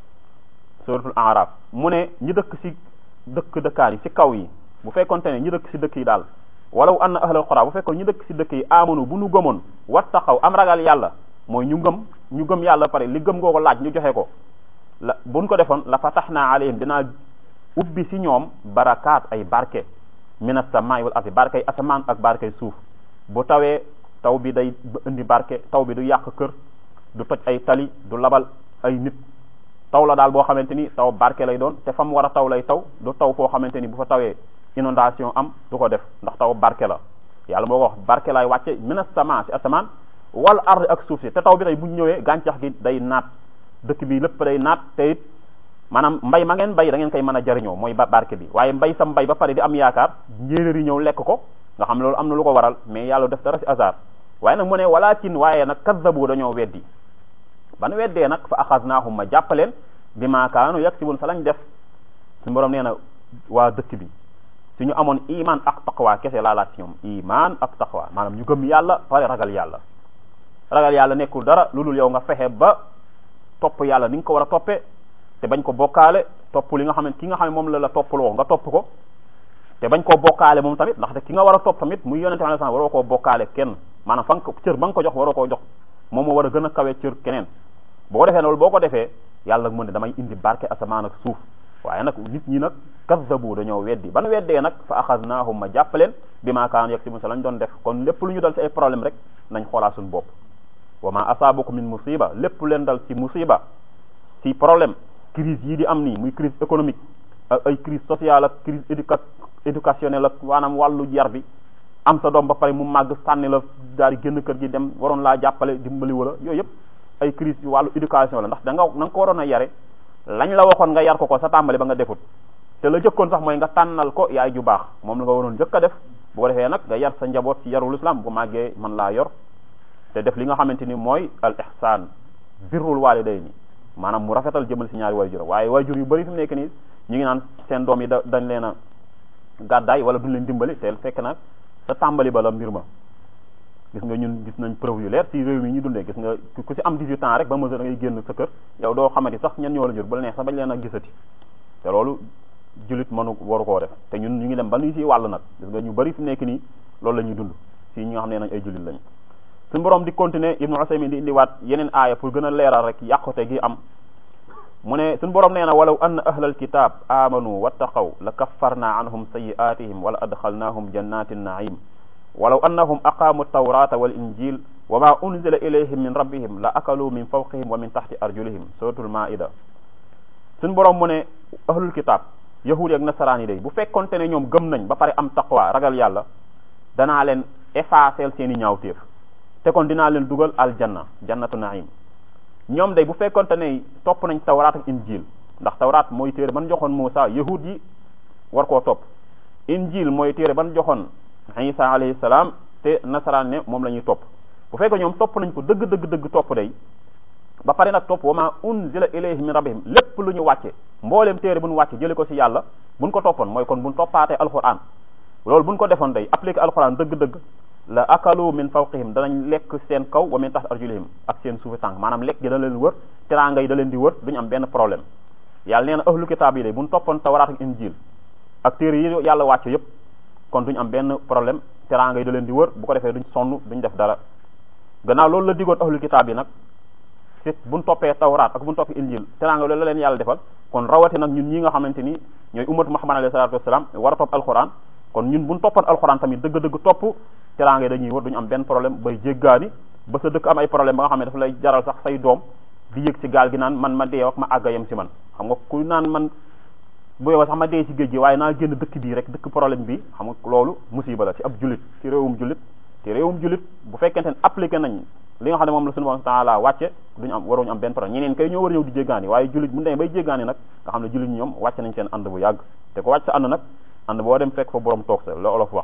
S1: suratul araf mu ne ñi dëkk ci dëkk dëkkaan yi ci kaw yi bu fekkonte ne ñi dëkk ci dëkk yi daal walaw anna ahlal qura bu fekkoon ñu dëkk ci dëkk yi amanu bu ñu gëmoon wattaqaw am ragal yàlla mooy ñu gëm ñu gëm yàlla pare li gëm ngoo ko laaj ñu joxe ko la buñ ko defoon la fataxna alayhim dinaa ubbi ci ñoom barakaat ay barke min as-samaa'i wal ardi barkay asamaan ak barkay suuf bu tawee taw bi day indi barke taw bi du yàq kër du toj ay tali du labal ay nit taw la daal boo xamante ni taw barke lay doon te fa mu war a taw lay taw du taw foo xamante ni bu fa tawee inondation am du ko def ndax taw barke la yàlla moo ko wax barke lay wàcce min as-samaa si asamaan wal ardi ak suuf si te taw bi tey bu ñëwee gàncax gi day naat dëkk bi lépp day naat te it maanaam mbay ma ngeen bay da ngeen koy mën a jariñoo mooy ba barke bi waaye mbay sa mbay ba pare di am yaakaar njéeréer yi ñëw lekk ko nga xam ne loolu am na lu ko waral mais yàlla def dara ci hasard waaye nag mu ne walakin waaye nag kazzabu dañoo weddi ban weddee nag fa axaznaahum ma jàppaleen bi ma kaanu yaksibun sa lañ def suñu borom nee na waa dëkk bi suñu amoon iman ak taqwa kese laa laaj ci ñoom iman ak taqwa maanaam ñu gëm yàlla pare ragal yàlla ragal yàlla nekkul dara lu dul yow nga fexe ba topp yàlla ni nga ko war a toppee te bañ ko bokkaale topp li nga xam ne ki nga xam ne moom la la toppaloo nga topp ko te bañ koo bokkaale moom tamit ndaxte ki nga war a topp tamit muy yonente alayhi salaam waroo koo bokkaale kenn maanaam fa nga ko cër ba nga ko jox waroo koo jox moom moo war a gën a kawe cër keneen boo defee loolu boo ko defee yàlla mu ne damay indi barke asamaan ak suuf waaye nag nit ñi nag kazzabu dañoo weddi ban weddee nag fa axaznaahum ma jàppaleen bi ma kaanu yaksibun sa lañ doon def kon lépp lu ñu dal ci ay problème rek nañ xoolaa suñu bopp wa ma asaabakum min musiba lépp leen dal ci musiba ci problème crise yii di am nii muy crise économique ak ay crise sociale ak crise éduca éducationnelle ak maanaam wàllu yar bi am sa doom ba pare mu màgg sànni la daal di génn kër gi dem waroon laa jàppale dimbali wala yooyu yëpp ay crise wàllu éducation la ndax da nga na nga ko waroon a yare lañ la waxoon nga yar ko ko sa tàmbali ba nga defut te la jëkkoon sax mooy nga tànnal ko yaay ju baax moom la nga waroon jëkk a def bu ko defee nag nga yar sa njaboot ci yarul islam bu màggee man laa yor te def li nga xamante ni mooy al ihsaan birrul waalidayni maanaam mu rafetal jëmal si ñaari waajur waaye waajur yu bëri fi mu nekk nii ñu ngi naan seen doom yi da dañ leen a gàddaay wala duñ leen dimbali te fekk nag sa tàmbali ba la mbir ma gis nga ñun gis nañ preuve yu leer ci réew mi ñu dundee gis nga ku si am 18 ans rek ba mesure da ngay génn sa kër yow doo xamante sax ñen ñoo la jur bu la neex sax bañ leen a gisati te loolu julit mënu waru koo def te ñun ñu ngi dem ba ñu si wàll nag gis nga ñu bëri fi mu nekk nii loolu la ñuy dund si ñi nga xam ne nañ ay julit lañ suñu borom di continuer ibnu Usaymin di indiwaat yeneen aaya pour gën a leeral rek yàqute gi am mu ne suñu borom nee na walaw anna ahlal kitab amanu wattaqaw la kaffarna anhum sayi'atihim wala adxalnahum jannatin naim walaw annahum aqamu tawrata wal injil wa ma unzila ilayhim min rabbihim la akalu min fawqihim wa min taxti arjulihim suratul maida suñu borom mu ne ahlul kitab yahudi ak nasaraan yi day bu fekkonte ne ñoom gëm nañ ba pare am taqwa ragal yàlla danaa leen effacer seen i ñaawteef te kon dinaa leen dugal aljanna jannatu naim ñoom day bu fekkonte ne topp nañ tawraat ak injil ndax tawraat mooy téere ban joxoon Muusa yahud yi war koo topp injil mooy téere ban joxoon Isa alayhi salaam te nasaraan ne moom la ñuy topp bu fekkee ñoom topp nañ ko dëgg dëgg dëgg topp day ba pare nag topp wa ma unzila ilayhim min rabbihim lépp lu ñu wàcce mbooleem téere bu ñu wàcce jële ko ci yàlla buñ ko toppoon mooy kon buñ toppaatee alquran loolu buñ ko defoon day appliqué alquran dëgg-dëgg la akalu min fawqihim danañ lekk seen kaw wa min taxt arjulihim ak seen suufi tànk maanaam lekk gi da leen wër teraanga yi da leen di wër duñu am benn problème yàlla nee na ahlu kitaab yi day buñ toppoon tawraat ak injil ak téere yi yàlla wàcce yépp kon duñu am benn problème teraanga yi da leen di wër bu ko defee duñ sonn duñ def dara gannaaw loolu la digoon ahlu kitaab yi nag ci buñ toppee tawraat ak buñ toppee injil teraanga loolu la leen yàlla defal kon rawati nag ñun ñi nga xamante ni ñooy ummatu muhammad alayhi salatu wassalam war a topp alquran kon ñun buñ toppoon alquran tamit dëgg-dëgg topp teraanga yi dañuy wër duñu am benn problème bay jéggaani ba sa dëkk am ay problème ba nga xam ne dafa lay jaral sax say doom di yëg ci gaal gi naan man ma dee wax ma àgga yem ci man xam nga ku naan man bu yow sax ma dee ci géej gi waaye naa génn dëkk bii rek dëkk problème bi xam nga loolu musiba la ci ab jullit ci réewum jullit ci réewum jullit bu fekkente ne appliqué nañ li nga xam ne moom la suñu borom taala wàcce duñu am waruñu am benn problème ñeneen kay ñoo war a ñëw di jéggaani waaye jullit bu demee bay jéggaani nag nga xam ne jullit ñi ñoom wàcce nañ seen ànd bu yàgg te ko wàcc sa ànd nag ànd boo dem fekk fa borom toog sa la olof wax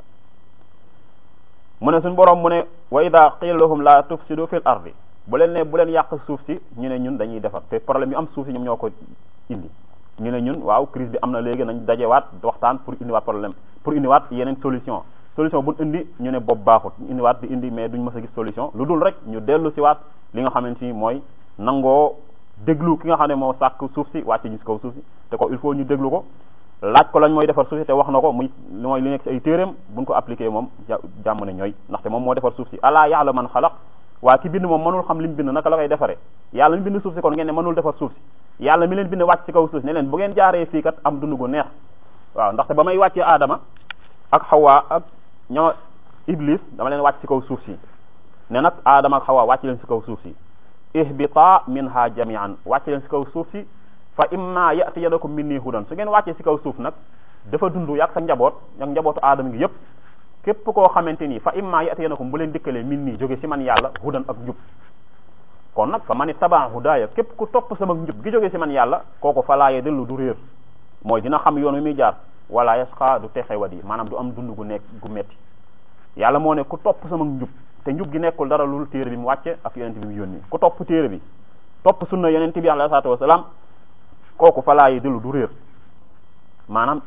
S1: mu ne suñu borom mu ne wa ida qila lahum la tufsidu fil ardi bu leen ne bu leen yàq suuf si ñu ne ñun dañuy defar te problème yu am suuf si ñoom ñoo ko indi ñu ne ñun waaw crise bi am na léegi nañ dajewaat waxtaan pour indiwaat problème pour indiwaat yeneen solution solution bu indi ñu ne bopp baaxut ñu indiwaat di indi mais duñ mës a gis solution lu dul rek ñu dellu si waat li nga xamante ni mooy nangoo déglu ki nga xam ne moo sàkk suuf si wàcce ñu si kaw suuf si te ko il faut ñu déglu ko laaj ko lañ mooy defar suuf si te wax na ko muy mooy li nekk si ay téeréem buñ ko appliqué moom jàmm ne ñooy ndaxte moom moo defar suuf si alaa ya'lamu man xalaq waa ki bind moom mënul xam li mu bind naka la koy defaree yàlla mi bind suuf si kon ngeen ne mënul defar suuf si yàlla mi leen bind wàcc ci kaw suuf si ne leen bu ngeen jaaree fii kat am dund gu neex waaw ndaxte ba may wàccee aadama ak xawaa ak ñoo iblis dama leen wàcc ci kaw suuf si ne nag aadama ak xawaa wàcc leen si kaw suuf si ihbita minha jami'an wàcc leen si kaw suuf si fa imma ya'tiyanakum minni hudan su ngeen wàccee si kaw suuf nag dafa dund yàgg sa njaboot ak njabootu aadama ngi yépp képp koo xamante ni fa imma ya'tiyanakum bu leen dikkalee min nii jóge si man yàlla hudan ak njub kon nag fa man ittaba hudaaya képp ku topp sama njub gi jóge si man yàlla kooku fa laa yadillu du réer mooy dina xam yoon wi muy jaar wala yasqa du texe wadi maanaam du am dund gu nekk gu metti yàlla moo ne ku topp sama njub te njub gi nekkul dara lul téere bi mu wàcce ak yonent bi mu yónni ku topp téere bi topp sunna yonent bi alayhi salaatu wasalaam kooku fa laa yadillu du réer maanaam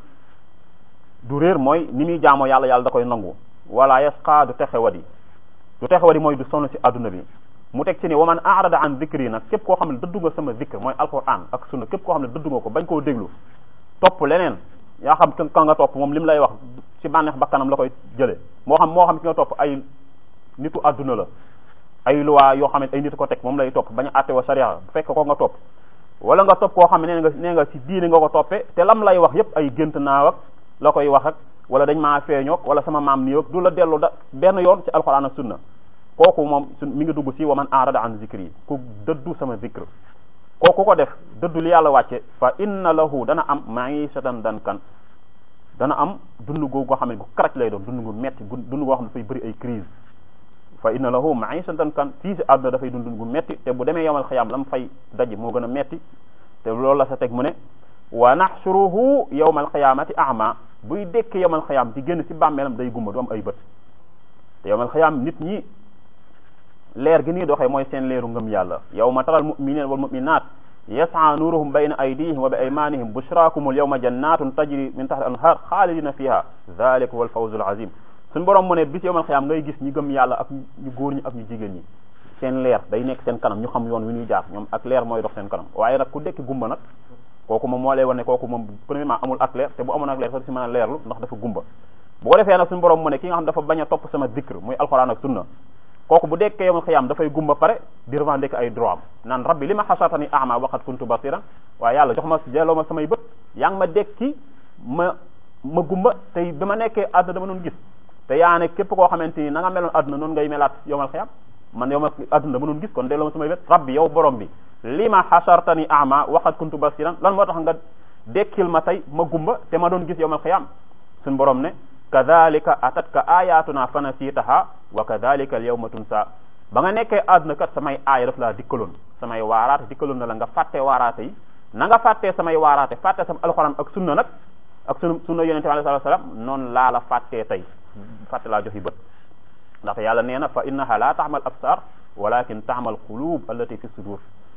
S1: du réer mooy ni muy jaamoo yàlla yàlla da koy nangu wala yasqa du texe wadi du texe wadi mooy du sonn si adduna bi mu teg ci ni wa man arada an zikri nag képp koo xam ne dëddu nga sama zikr mooy alquran ak sunna képp koo xam ne dëddu nga ko bañ koo déglu topp leneen yaa xam ka nga topp moom li mu lay wax ci bànneex bakkanam la koy jëlee moo xam moo xam ki nga topp ay nitu adduna la ay loi yoo xam ne ay nit ko teg moom lay topp bañ a àtte wa sharia bu fekk ko nga topp wala nga topp koo xam ne nee nga nee nga ci diine nga ko toppee te lam lay wax yépp ay gént naaw ak la koy wax ak wala dañ maa feeñook wala sama maam nii ak du la dellu da benn yoon ci alquran ak sunna kooku moom su mi ngi dugg ci wa man arada an zikri ku dëddu sama zikr kooku ko def dëddu li yàlla wàcce fa inna lahu dana am ma'ishatan dankan dana am dund goo xam ne gu karaj lay doon dund gu metti dund goo xam ne dafay bëri ay crise fa inna lahu ma'ishatan dankan fii si àdduna dafay dund gu metti te bu demee yawmal xiyaam lam fay daj moo gën a metti te loolu la sa teg mu ne wa nahshuruhu yawmal qiyaamati a'ma buy dekk yomal xayaam di génn ci bàmmeelam day gumba du am ay bët te yomal xayaam nit ñi leer gi nii doxee mooy seen leeru ngëm yàlla yawma taral mu'minina wal mu'minat yas'a nuruhum bayna aydihim wa bi aymanihim bushraakumul yawma jannatun tajri min tahti al-anhar xaalidina fiha dhalika wal fawzul azim suñu borom mu ne bis yawmal xiyaam ngay gis ñi gëm yàlla ak ñu góor ñi ak ñu jigéen ñi seen leer day nekk seen kanam ñu xam yoon wi ñuy jaar ñoom ak leer mooy dox seen kanam waaye nag ku dekki gumba nag kooku moom moo lay wane kooku moom premièrement amul ak leer te bu amoon ak leer sax si mën a leerlu ndax dafa gumba bu ko defee nag suñu borom mu ne ki nga xam dafa bañ a topp sama zikr muy alxuraan ak sunna kooku bu dekkee yawmal xiyaam dafay gumba pare di revendiquer ay droit am naan rabbi li ma xasatani ama waqat kuntu basiran waaye yàlla jox ma delloo ma samay bët yaa ngi ma dekki ma ma gumba tey bi ma nekkee àdduna dama doon gis te yaa ne képp koo xamante ni na nga meloon àdduna noonu ngay melaat yawmal xiyaam man yow ma àdduna dama doon gis kon delloo ma samay bët rabbi yow borom bi li ma xasartani ama waqat kuntu basiran lan moo tax nga dekkil ma tey ma gumba te ma doon gis yawmal xiyaam suñ borom ne kadhalika atatka ayatuna fanasitaha wa kadhalika al yawma tunsa ba nga nekkee àdduna kat samay aaya daf laa dikkaloon samay waaraate dikkaloon na la nga fàtte waaraate yi na nga fàttee samay waaraate fàtte sama alxuraan ak sunna nag ak sunu sunna yonente bi alayhi salaam noonu laa la fàttee tey fàtte laa joxi bët ndaxte yàlla nee na fa innaha la ta'mal absar walakin ta'mal qulub allati fi sudur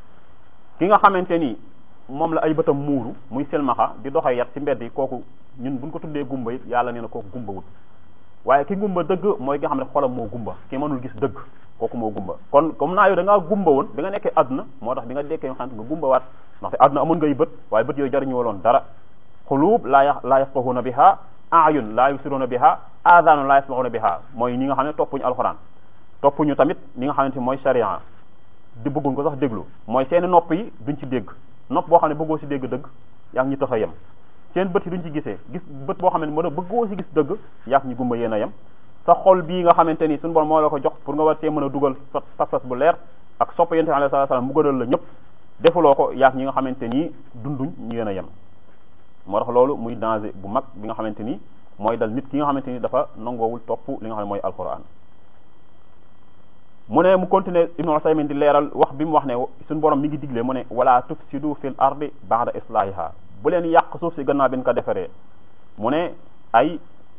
S1: ki nga xamante ni moom la ay bëtam muuru muy selmaxa di doxee yat ci mbedd yi kooku ñun buñ ko tuddee gumba it yàlla nee na kooku gumba wut waaye ki gumba dëgg mooy nga xam ne xolam moo gumba ki mënul gis dëgg kooku moo gumba kon comme naa yow da ngaa gumba woon bi nga nekkee àdduna moo tax bi nga dekkee nga xam nga gumba waat ndaxte àdduna amoon ngay bët waaye bët yooyu jariñu waloon dara xuluub laa laa yafqahuna biha ayun laa yubsiruna biha aadaanu laa yasmauna biha mooy ñi nga xam ne toppuñu alxuraan toppuñu tamit ñi nga xamante mooy sharia di bëgguñ ko sax déglu mooy seeni nopp yi duñ ci dégg nopp boo xam ne bëggoo si dégg dëgg yaa ngi ñu tax a yem seen bët yi duñ ci gisee gis bët boo xam ne mën a bëggoo si gis dëgg yaa ngi ñu gumba yéen a yem sa xol bii nga xamante ni suñu borom moo la ko jox pour nga war see mën a dugal pas-pas bu leer ak sopp yonent bi alayhi salaam mu gënal la ñëpp defuloo ko yaa ñi nga xamante ni dunduñ ñu yéen a yem moo tax loolu muy danger bu mag bi nga xamante ni mooy dal nit ki nga xamante ni dafa nangoowul topp li nga xam ne mooy alquran mu ne mu continuer ibnu Usaymin di leeral wax bi mu wax ne suñu borom mi ngi digle mu ne wala tufsidu fil ardi ba'da islahiha bu leen yàq suuf si gannaaw bi ñu ko defaree mu ne ay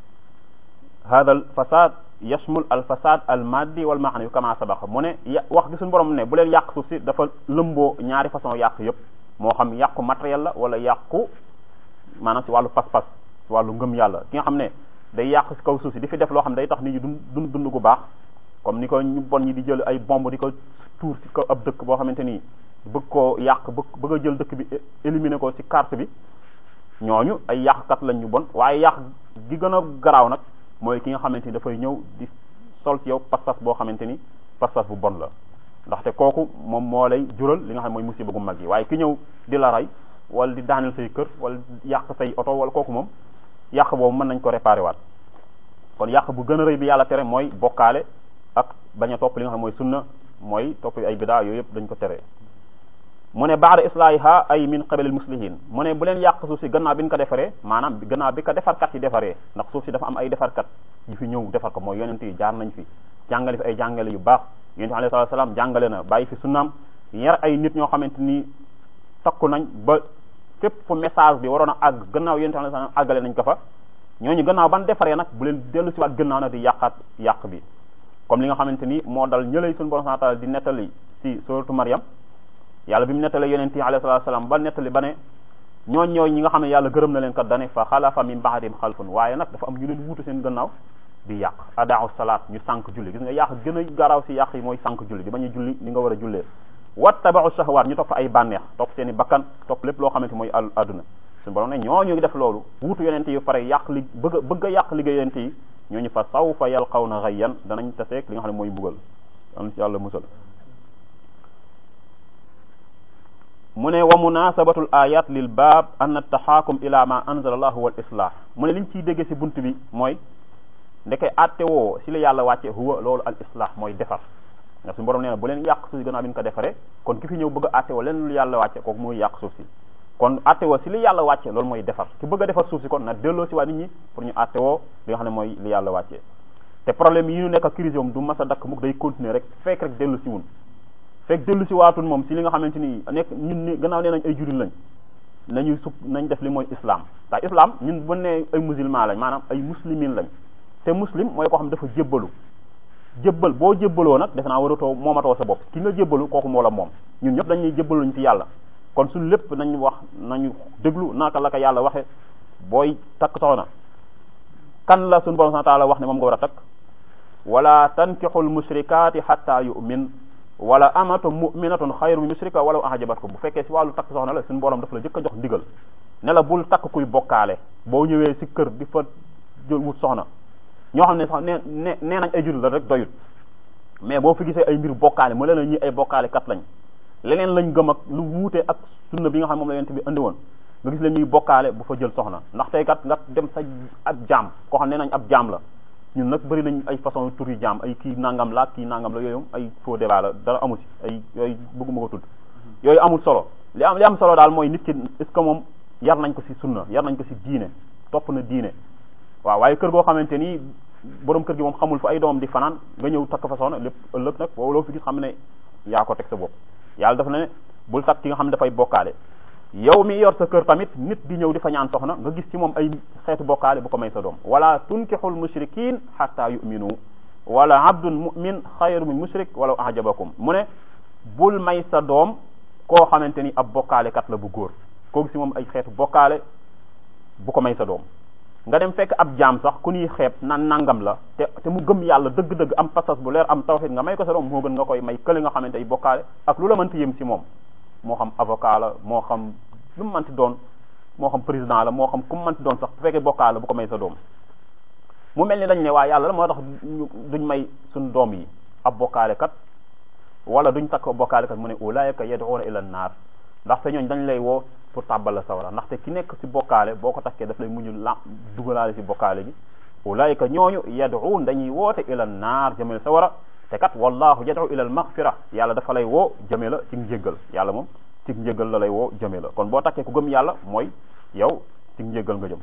S1: hada al fasad yashmul al fasad al maddi wal maanawi kama sabaqa mu ne wax gi suñu borom ne bu leen yàq suuf si dafa lëmboo ñaari façon yàq yëpp moo xam yàqu matériel la wala yàqu maanaam si wàllu pas-pas si wàllu ngëm yàlla ki nga xam ne day yàq si kaw suuf si di fi def loo xam ne day tax nit ñi dund dund dund gu baax comme ni ko ñu bon ñi di jël ay bomb di ko tuur ci kaw ab dëkk boo xamante ni bëgg koo yàq bëgg bëgg a jël dëkk bi éliminer ko ci carte bi ñooñu ay yàqkat lañ ñu bon waaye yàq gi gën a garaaw nag mooy ki nga xamante ni dafay ñëw di sol ci yow pas-pas boo xamante ni pas-pas bu bon la ndaxte kooku moom moo lay jural li nga xam mooy musiba gu mag yi waaye ki ñëw di la rey wala di daaneel say kër wala yàq say oto wala kooku moom yàq boobu mën nañ ko réparer waat kon yàq bu gën a rëy bi yàlla tere mooy bokkaale ak bañ a topp li nga xam mooy sunna mooy topp ay bidaa yooyu yëpp dañ ko tere mu ne baada islaahiha ay min qabalil muslihin mu ne bu leen yàq suuf si gannaaw bi ñu ko defaree maanaam gannaaw bi ko defarkat yi defaree ndax suuf si dafa am ay defarkat yu fi ñëw defar ko mooy yonent yi jaar nañ fi jàngale fi ay jàngale yu baax yonent bi alayhi salaam jàngale na bàyyi fi sunnaam yar ay nit ñoo xamante ni takku nañ ba fépp fu message bi waroon a àgg gannaaw yonent bi alayhi salaam àggale nañ ko fa ñooñu gannaaw ban defaree nag bu leen dellu si waat gannaaw nag di yàqaat yàq bi comme li nga xamante ni moo dal ñëlay suñu borom subhanahu wa ta'ala di nettali si suratu Maryam yàlla bi mu nettalee yonent yi alayhi salatu wasalam ba nettali ba ne ñooñ ñooy ñi nga xam ne yàlla gërëm na leen kat dane fa xalafa min ba'dihim xalfun waaye nag dafa am ñu leen wuutu seen gannaaw di yàq adaa'u salaat ñu sànq julli gis nga yàq gën a garaaw si yàq yi mooy sànq julli di bañ a julli li nga war a jullee wattaba'u shahwaat ñu topp ay bànneex topp seen i bakkan topp lépp loo xamante mooy àdduna suñu borom ne ñooñu ngi def loolu wuutu yonent yi pare yàq li bëgg a bëgg a yàq liggéey yonent yi ñooñu fa sawfa yalqawna ghayyan danañ taseeg li nga xam ne mooy mbugal am ci yàlla musal mu ne wa munasabatul ayat lil baab an taxaakum ila ma anzala allahu wal islah mu ne liñ ciy déggee si bunt bi mooy ndeke atte woo si la yàlla wàcce huwa loolu al islah mooy defar nga suñu borom nee na bu leen yàq suuf si gannaaw bi ñu ko defaree kon ki fi ñëw bëgg a atte woo leen lu yàlla wàcce kooku mooy yàq suuf si kon atte woo si li yàlla wàcce loolu mooy defar ki bëgg a defar suuf si kon na delloo si waa nit ñi pour ñu atte woo li nga xam ne mooy li yàlla wàccee te problème yi ñu nekk crise moom du mas a dakk mukk day continuer rek fekk rek dellu si wun fekk dellu si waatun moom si li nga xamante ni nekk ñun ni gannaaw nee nañ ay jullit lañ nañu su nañ def li mooy islam ndax islam ñun bu ne ay musulman lañ maanaam ay muslimin lañ te muslim mooy koo xam dafa jébbalu jébbal boo jébbaloo nag defe naa waratoo moomatoo sa bopp ki nga jébbalu kooku moo la moom ñun ñëpp dañuy jébbalu ñu ci yàlla kon suñ lépp nañ wax nañu déglu naka la ko yàlla waxe booy takk soxna kan la suñu borom subhanahu wa ta'ala wax ne moom nga war a takk wala tankixul mushrikaati hatta yu'min wala amatu mu'minatun xayru min mushrika walaw ajabatkum bu fekkee si wàllu takk soxna la suñu borom dafa la jëkk a jox ndigal ne la bul takk kuy bokkaale boo ñëwee si kër di fa jël wut soxna ñoo xam ne sax nee nee nee nañ ay jullit la rek doyut mais boo fi gisee ay mbir bokkaale mu leen ñi ay bokkaale kat lañ leneen lañ gëm ak lu wuute ak sunna bi nga xam moom la yonent bi andi woon nga gis leen ñuy bokkaale bu fa jël soxna ndax tey kat nga dem sa ab jaam koo xam ne nañ ab jaam la ñun nag bëri nañ ay façon tur yi jaam ay kii nangam la kii nangam la yooyu ay faux débat la dara amu si ay yooyu bëgguma ko tudd yooyu amul solo li am li am solo daal mooy nit ki est-ce que moom yar nañ ko si sunna yar nañ ko si diine topp na diine waaw waaye kër goo xamante ni borom kër gi moom xamul fa ay doomam di fanaan nga ñëw takk fa soxna lépp ëllëg nag boobu loo fi gis xam ne yaa ko teg sa bopp yàlla dafa ne bul takk ki nga xam ne dafay bokkaale yow mi yor sa kër tamit nit di ñëw di fa ñaan soxna nga gis ci moom ay xeetu bokkaale bu ko may sa doom wala tunkixul mushrikin hatta yu'minu wala abdun mu'min xayru min mushrik wala ajabakum mu ne bul may sa doom koo xamante ni ab bokkaale kat la bu góor koo gis ci moom ay xeetu bokkaale bu ko may sa doom nga dem fekk ab jaam sax ku ñuy xeeb nan nangam la te te mu gëm yàlla dëgg-dëgg am pasas bu leer am tawxid nga may ko sa doom moo gën nga koy may kële nga xamante ay bokkaale ak lu la mënti yëm ci moom moo xam avocat la moo xam lu mu mënti doon moo xam président la moo xam ku mu mënti doon sax bu fekkee bokkaale la bu ko may sa doom mu mel ni dañ ne waa yàlla la moo tax duñ may suñ doom yi ab bokkaale kat wala duñ takk bokkaale kat mu ne ulaayika yad'una ila naar ndaxte ñooñ dañ lay woo pour tàbbal la sawara ndaxte ki nekk ci bokkaale boo ko takkee daf lay mujj la dugalaale ci bokkaale gi ulaayika ñooñu yad'un dañuy woote ila naar jëmale sawara te kat wallahu yad'u ila al maghfira yàlla dafa lay woo jëme la ci njéggal yàlla moom ci njéggal la lay woo jëme la kon boo takkee ku gëm yàlla mooy yow ci njéggal nga jëm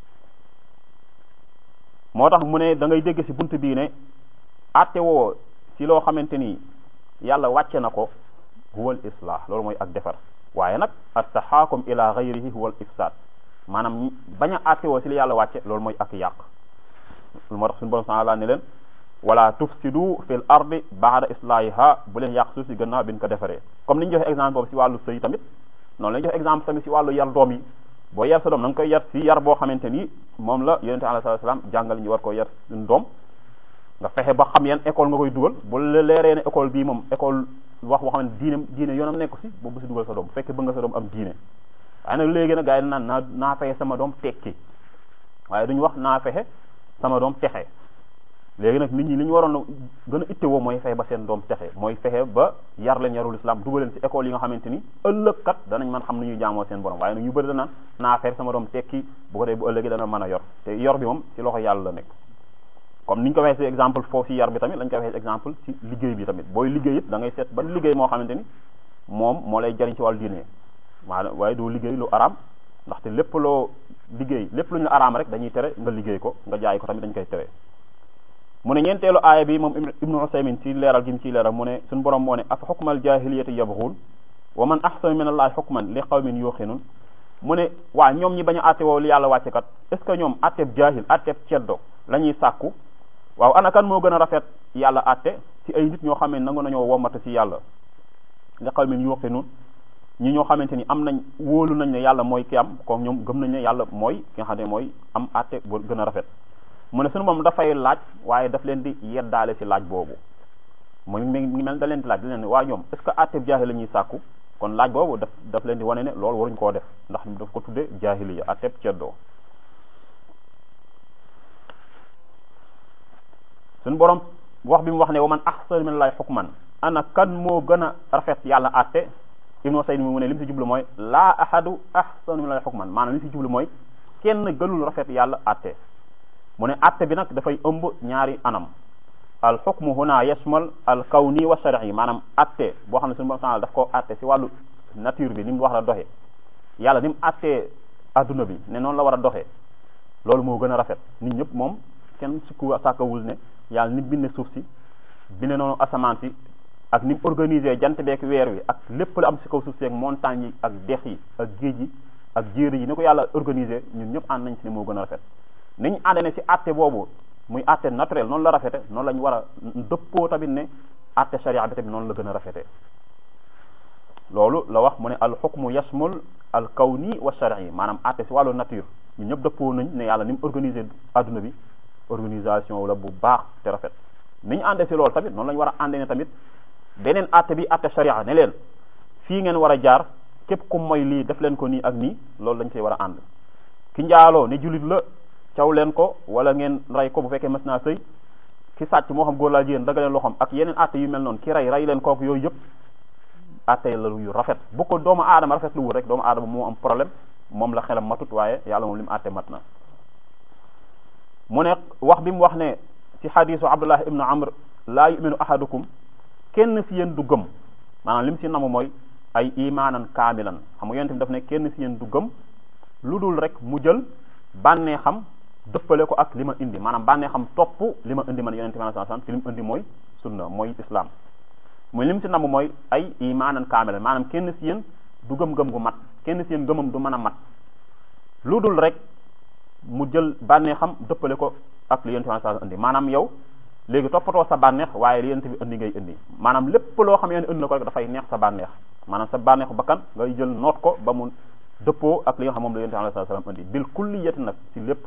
S1: moo tax mu ne da ngay dégg ci bunt bii ne atte woo ci loo xamante ni yàlla wàcce na ko huwal islah loolu mooy ak defar waaye nag attaxaakum ila gayrihi huwal ifsad maanaam bañ a atte woo ci li yàlla wàcce loolu mooy ak yàq lu moo tax suñu borom subhanahu wa ta'ala ne leen wala tufsidu fil ardi ba'da islahiha bu leen yàq suuf si gannaaw bi ñu ko defaree comme ni ñu joxe exemple boobu si wàllu sëy tamit noonu la ñu joxe exemple tamit si wàllu yar doom yi boo yar sa doom na nga koy yar si yar boo xamante ni moom la yonente alayhi salaam jàngal ñu war ko yar suñu doom nga fexe ba xam yan école nga koy dugal bu la leeree ne école bii moom école wax boo xam ne diine diine yoonam nekk si boobu si dugal sa doom bu fekkee bëgg nga sa doom am diine waaye nag léegi nag gars yi naan naa naa fexe sama doom tekki waaye duñu wax naa fexe sama doom texe léegi nag nit ñi li ñu waroon a gën a ittewoo mooy fexe ba seen doom texe mooy fexe ba yar leen yarul islam dugal leen ci école yi nga xamante ni ëllëg kat danañ mën xam nu ñuy jaamoo seen borom waaye nag ñu bëri danaan naa fexe sama doom tekki bu ko dee bu ëllëgee dana mën a yor te yor bi moom ci loxo yàlla la nekk comme ni ñu ko waxee ci exemple foofu ci yar bi tamit lañ ko waxee ci exemple ci liggéey bi tamit booy liggéey it da ngay seet ban liggéey moo xamante ni moom moo lay jariñ ci wàllu diine maanaam waaye doo liggéey lu araam ndaxte lépp loo liggéey lépp lu ñu araam rek dañuy tere nga liggéey ko nga jaay ko tamit dañ koy tere mu ne ñeenteelu aaya bi moom ibnu usaymin ci leeral gi mu ciy leeral mu ne suñu borom moo ne afa xukmal jahiliyati yabghun wa man ahsanu min allahi xukman li qawmin yuqinun mu ne waa ñoom ñi bañ a àtte woo li yàlla wàcce kat est ce que ñoom àtteeb jahil àtteeb ceddo la ñuy sàkku waaw ana kan moo gën a rafet yàlla àtte ci ay nit ñoo xam ne nangu nañoo womata ci yàlla li qawmin yuqinun ñi ñoo xamante ni am nañ wóolu nañ ne yàlla mooy ki am comme ñoom gëm nañ ne yàlla mooy ki nga xam ne mooy am àtte bu gën a rafet mu ne suñu moom dafay laaj waaye daf leen di yeddaale ci laaj boobu mu ngi mel da leen di laaj da leen waa ñoom est ce que àtte jaahil la ñuy sàkku kon laaj boobu daf daf leen di wane ne loolu waruñ koo def ndax daf ko tudde jaahiliya àtte ceddoo suñu borom wax bi mu wax ne wa man ahsanu min allahi hukman ana kan moo gën a rafet yàlla àtte ibnu sayd mi mu ne li mu si jublu mooy laa ahadu ahsanu min allahi hukman maanaam li mu si jublu mooy kenn gënul rafet yàlla àtte mu ne àtte bi nag dafay ëmb ñaari anam al xukmu huna yashmal al kawni wa shar'i maanaam àtte boo xam ne suñu borom daf ko àtte si wàllu nature bi ni mu wax la doxee yàlla ni mu àttee adduna bi ne noonu la war a doxee loolu moo gën a rafet nit ñëpp moom kenn sukku sàkkawul ne yàlla ni binde suuf si binde noonu asamaan si ak ni mu organisé jant beek weer wi ak lépp lu am si kaw suuf si ak montagne yi ak dex yi ak géej yi ak jéeri yi ni ko yàlla organisé ñun ñëpp ànd nañ ci ne moo gën a rafet niñ ànd ne ci àtte boobu muy àtte naturel noonu la rafete noonu lañ war a dëppoo tamit ne àtte sharia bi tamit noonu la gën a rafete loolu la wax mu ne al xukmu yasmul al kawni wa shar'i maanaam àtte ci wàllu nature ñun ñëpp dëppoo nañ ne yàlla ni mu organisé adduna bi organisation la bu baax te rafet ni ñu àndee ci loolu tamit noonu la ñu war a àndee ne tamit beneen àtte bi àtte sharia ne leen fii ngeen war a jaar képp ku mooy lii def leen ko nii ak nii loolu lañ koy war a ànd ki njaaloo ne jullit la caw leen ko wala ngeen rey ko bu fekkee mas naa sëy ki sàcc moo xam góor laa jigéen daga leen loxoom ak yeneen àtte yu mel noonu ki rey rey leen kooku yooyu yëpp àtte la yu rafet bu ko doomu aadama rafet lu wul rek doomu aadama moo am problème moom la xelam matut waaye yàlla moom li mu àtte mat na mu ne wax bi mu wax ne ci xadisu abdullah ibnu amr laa yuminu ahadukum kenn si yéen du gëm maanaam li mu si namu mooy ay imaanan kaamilan xam nga yonent bi daf ne kenn si yéen du gëm lu dul rek mu jël bànnee xam dëppale ko ak li ma indi maanaam bànnee xam topp li ma indi man yonent bi sallallahu alayhi wasallam ci li mu indi mooy sunna mooy islam muy li mu si namu mooy ay imaanan kaamilan maanaam kenn si yéen du gëm-gëm gu mat kenn si yéen gëmam du mën a mat lu dul rek mu jël bànnee xam dëppale ko ak li yonent bi sallallahu alayhi wasallam indi maanaam yow léegi toppatoo sa bànneex waaye li yonent bi indi ngay indi maanaam lépp loo xam ne indi na ko rek dafay neex sa bànneex maanaam sa bànneexu bakkan ngay jël noot ko ba mu dëppoo ak li nga xam moom la yonent bi sallallahu alayhi wasallam indi bil kulliyati nag ci lépp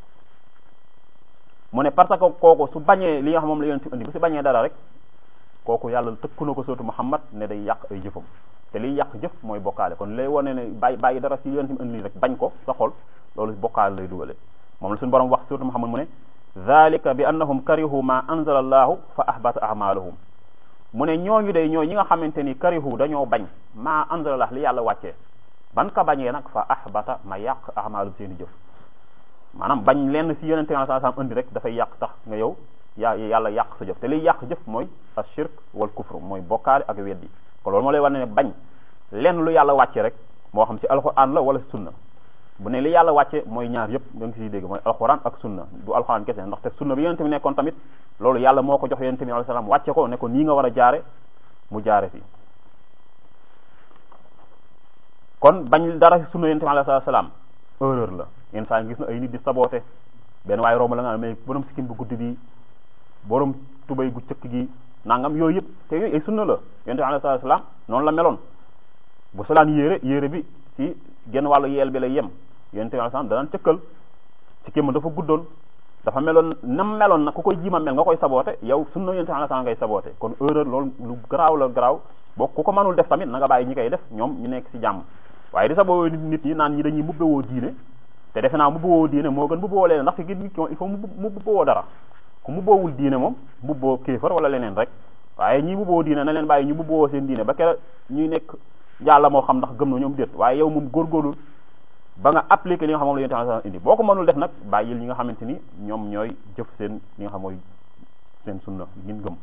S1: mu ne parce que kooku su bañee li nga xam moom la yonent bi indi bu si bañee dara rek kooku yàlla tëkku na ko sootu Muhammad ne day yàq ay jëfam te liy yàq jëf mooy bokkaale kon lay wane ne bàyyi bàyyi dara si yonent bi indi rek bañ ko sa xol loolu bokkaale lay dugale moom la suñu borom wax sootu Muhammad mu ne dhalika bi annahum karihu ma anzala allahu fa ahbata a'malahum mu ne ñooñu day ñooy ñi nga xamante ni karihu dañoo bañ ma anzala allah li yàlla wàccee ban ka bañee nag fa ahbata ma yàq a'malum seeni jëf maanaam bañ lenn si yonente sallallahu alayhi wasallam indi rek dafay yàq tax nga yow yaa yàlla yàq sa jëf te liy yàq jëf mooy ashirk wal kufr mooy bokkaale ak weddi kon loolu moo lay wane ne bañ lenn lu yàlla wàcce rek moo xam ci alquran la wala sunna bu ne li yàlla wàcce mooy ñaar yëpp da nga siy dégg mooy alxuraan ak sunna du alxuraan kese ndaxte sunna bi yonente bi nekkoon tamit loolu yàlla moo ko jox yonente bi alayhi salaam wàcce ko ne ko nii nga war a jaare mu jaare fi kon bañ dara si sunna yonente bi alayhi salaam erreur la yenn saa gis na ay nit di saboote benn waaye romb la nga mais borom sikkim bu guddi bi borom tubay gu cëkk gi nangam yooyu yëpp te yooyu ay sunna la yonente bi alayhi salaam noonu la meloon bu solaan yére yére bi ci genn wàllu yeel bi lay yem yonente bi alayhi salaam danaan cëkkal ci kéema dafa guddoon dafa meloon nam meloon nag ku koy jiima mel nga koy saboote yow sunna yonente bi alayhi salaam ngay saboote kon erreur loolu lu garaaw la garaaw boo ku ko mënul def tamit na nga bàyyi ñi koy def ñoom ñu nekk ci jàmm waaye di saboo nit nit ñi naan ñi dañuy mubbewoo diine te defe naa mubbewoo diine moo gën mubbewoo leneen ndax fi nit ki il faut mu mubbewoo dara ku mubboowul diine moom mubboo kéefar wala leneen rek waaye ñi mubboo diine na leen bàyyi ñu mubboo seen diine ba kera ñuy nekk yàlla moo xam ndax gëm na ñoom déet waaye yow moom góorgóorlu ba nga appliqué li nga xam moom la yonent sallallahu alayhi wasallam indi boo ko mënul def nag bàyyil ñi nga xamante ni ñoom ñooy jëf seen li nga xam mooy seen sunna ngin gëm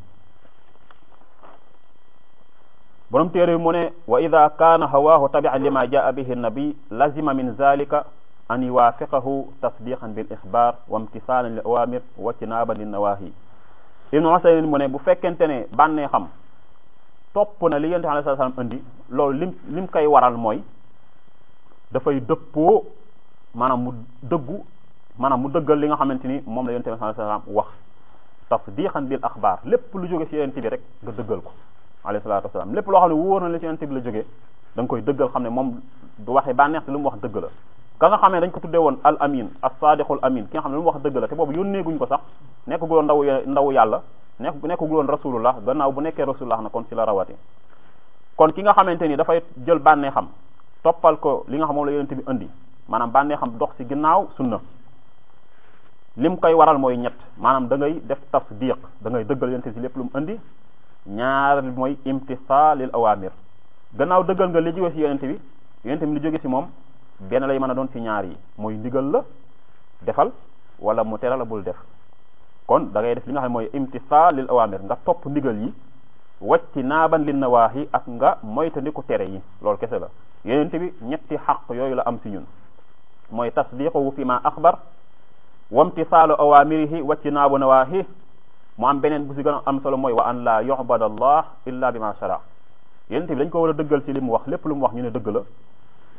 S1: borom téere bi mu ne wa ida kaana hawaahu tabi'an lima jaa bihi nabi lazima min zalika an yuwaafiqahu tasdiqan bil ixbaar wa imtisaalan li awamir wa tinaaban li nawahi ibnu Usaymin mu ne bu fekkente ne bànnee xam topp na li yonent sallallahu alayhi wasallam indi loolu lim lim koy waral mooy dafay dëppoo maanaam mu dëggu maanaam mu dëggal li nga xamante ni moom la yonent sallallahu alayhi wasallam wax tasdiqan bil axbaar lépp lu jóge ci yonent bi rek nga dëggal ko alayhi salaatu wasalaam lépp loo xam ne wóor na la ci yonent bi la jógee da nga koy dëggal xam ne moom du waxee bànneex te lu mu wax dëgg la ka nga xam ne dañ ko tuddee woon al amin as sadiqul amin ki nga xam ne lu mu wax dëgg la te boobu yónneeguñ ko sax nekkaguloon ndaw ndawu yàlla nekk nekkaguloon rasulullah gannaaw bu nekkee rasulullah na kon ci la rawati kon ki nga xamante ni dafay jël bànnee xam toppal ko li nga xam moom la yonent bi indi maanaam bànnee xam dox ci ginnaaw sunna lim koy waral mooy ñett maanaam da ngay def tasdiq da ngay dëggal yonent bi lépp lu mu indi ñaar mooy imtisaalil awamir gannaaw dëggal nga li jóge ci yonent bi yonent bi li jóge ci moom benn lay mën a doon ci ñaar yi mooy ndigal la defal wala mu tere la bul def kon da ngay def li nga xam ne mooy imtisaalil awamir nga topp ndigal yi wacci naaban lin nawaahi ak nga moytandiku tere yi loolu kese la yonent bi ñetti xaq yooyu la am ci ñun mooy tasdiquhu fi ma axbar wamtisaalu awamirihi wacci naabu nawaahi mu am beneen bu si gën a am solo mooy wa an la yu'bada allah illa bima shara yonent bi dañ ko war a dëggal ci li mu wax lépp lu mu wax ñu ne dëgg la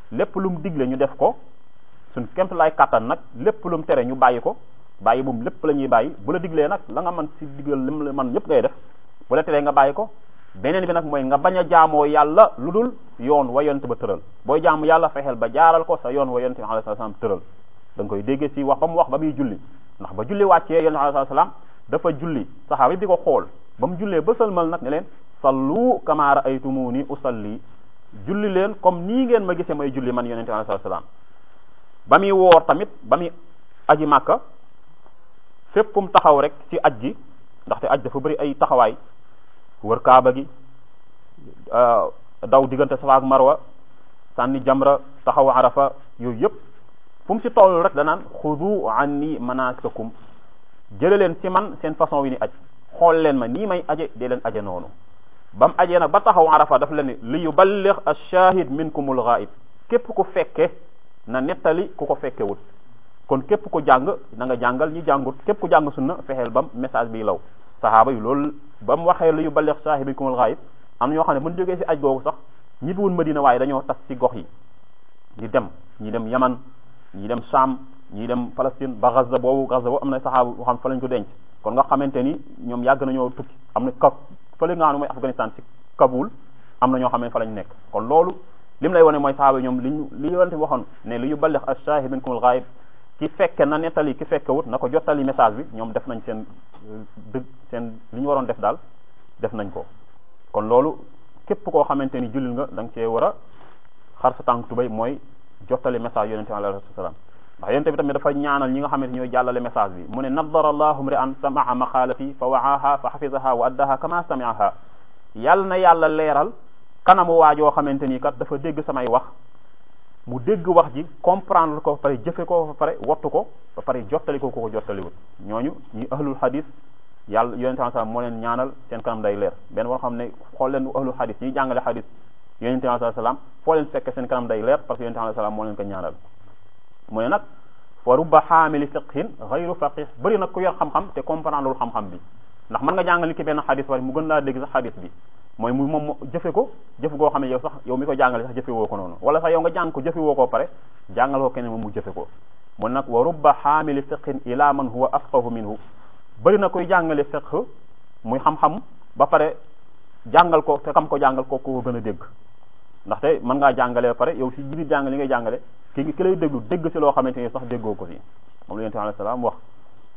S1: lépp lu mu digle ñu def ko suñ kemt lay kàttan nag lépp lu mu tere ñu bàyyi ko bàyyi moom lépp la ñuy bàyyi bu la diglee nag la nga mën si digal lim la man yépp ngay def bu la teree nga bàyyi ko beneen bi nag mooy nga bañ a jaamoo yàlla lu dul yoon wa yonent ba tëral booy jaamu yàlla fexeel ba jaaral ko sa yoon wa yonent bi alayhi salaam tëral da nga koy déggee si wax ba mu wax ba muy julli ndax ba julli wàccee yonent bi alayhi salaam dafa julli saxaaba yi di ko xool ba mu jullee ba sëlmal nag ne leen sallu kama ra'aytumuni usalli julli leen comme nii ngeen ma gisee may julli man yonent bi alayhi salaam ba muy woor tamit ba muy aji màkka fépp fu mu taxaw rek ci aj gi ndaxte aj dafa bëri ay taxawaay wër kaaba gi daw diggante safa ak marwa sànni jamra taxaw arafa yooyu yëpp fu mu ci toll rek danaan xudu anni manasikakum jële leen ci man seen façon wi ni aj xool leen ma nii may aje dee leen aje noonu ba mu ajee nag ba taxaw arafa daf leen ne li yuballigh ash-shahid minkumul ghaib képp ku fekke na nettali ku ko fekkewut kon képp ku jàng na nga jàngal ñi jàngut képp ku jàng sunna fexeel bam message bi law sahaaba yi loolu ba mu waxee li yuballigh ash-shahid minkumul ghaib am na ñoo xam ne buñ jógee ci aj googu sax ñibbiwul Madina waaye dañoo tas ci gox yi di dem ñi dem Yaman ñi dem Sham ñi dem Palestine ba Gaza boobu Gaza boobu am na saxaaba boo xam fa lañ ko denc kon nga xamante ni ñoom yàgg nañoo tukki am na ka fële nga xam ne mooy Afghanistan ci Kaboul am na ñoo xam ne fa lañ nekk kon loolu lim lay wane mooy saxaaba ñoom liñ li yonente waxoon ne li yuballigh ash-shahid minkumul ghaib ki fekke na nettali ki fekke wut na ko jottali message bi ñoom def nañ seen dëgg seen li ñu waroon def daal def nañ ko kon loolu képp koo xamante ni jullit nga da nga cee war a xar sa tànk tubay mooy jottali message yonente bi alayhi salaam ndax yonente bi tamit dafa ñaanal ñi nga xamante ñooy jàllale message bi mu ne nadara allahu mri an samaa maqaalati fa wa'aha fa xafizaha wa addaha kama sami'aha yàlla na yàlla leeral kanamu waajoo xamante ni kat dafa dégg samay wax mu dégg wax ji comprendre ko ba pare jëfe ko ba pare wattu ko ba pare jottali ko ko ko jottaliwut ñooñu ñi ahlul hadis yàlla yonente bi sallam moo leen ñaanal seen kanam day leer benn war xam ne xool leen ahlul hadis ñiy jàngale hadis yonente bi sallam foo leen fekk seen kanam day leer parce que yonente bi sallam moo leen ko ñaanal mu ne nag fa rubba xaamili fiqhin xayru faqih bëri nag ku yor xam-xam te comprendre lul xam-xam bi ndax mën nga jàngal nit ki benn xadis wala mu gën laa dégg sax xadis bi mooy mu moom jëfe ko jëfe goo xam ne yow sax yow mi ko jàngale sax jëfe woo ko noonu wala sax yow nga jàng ko jëfe woo ko pare jàngal ko keneen moom mu jëfe ko mu nag wa rubba xaamili fiqhin ila man huwa afqahu minhu bëri na koy jàngale fiqh muy xam-xam ba pare jàngal ko te kam ko jàngal ko ko gën a dégg ndaxte mën ngaa jàngale ba pare yow si biir jàngale li ngay jàngale ki ki lay déglu dégg si loo xamante ni sax déggoo ko si moom la yonent bi alayhi salaam wax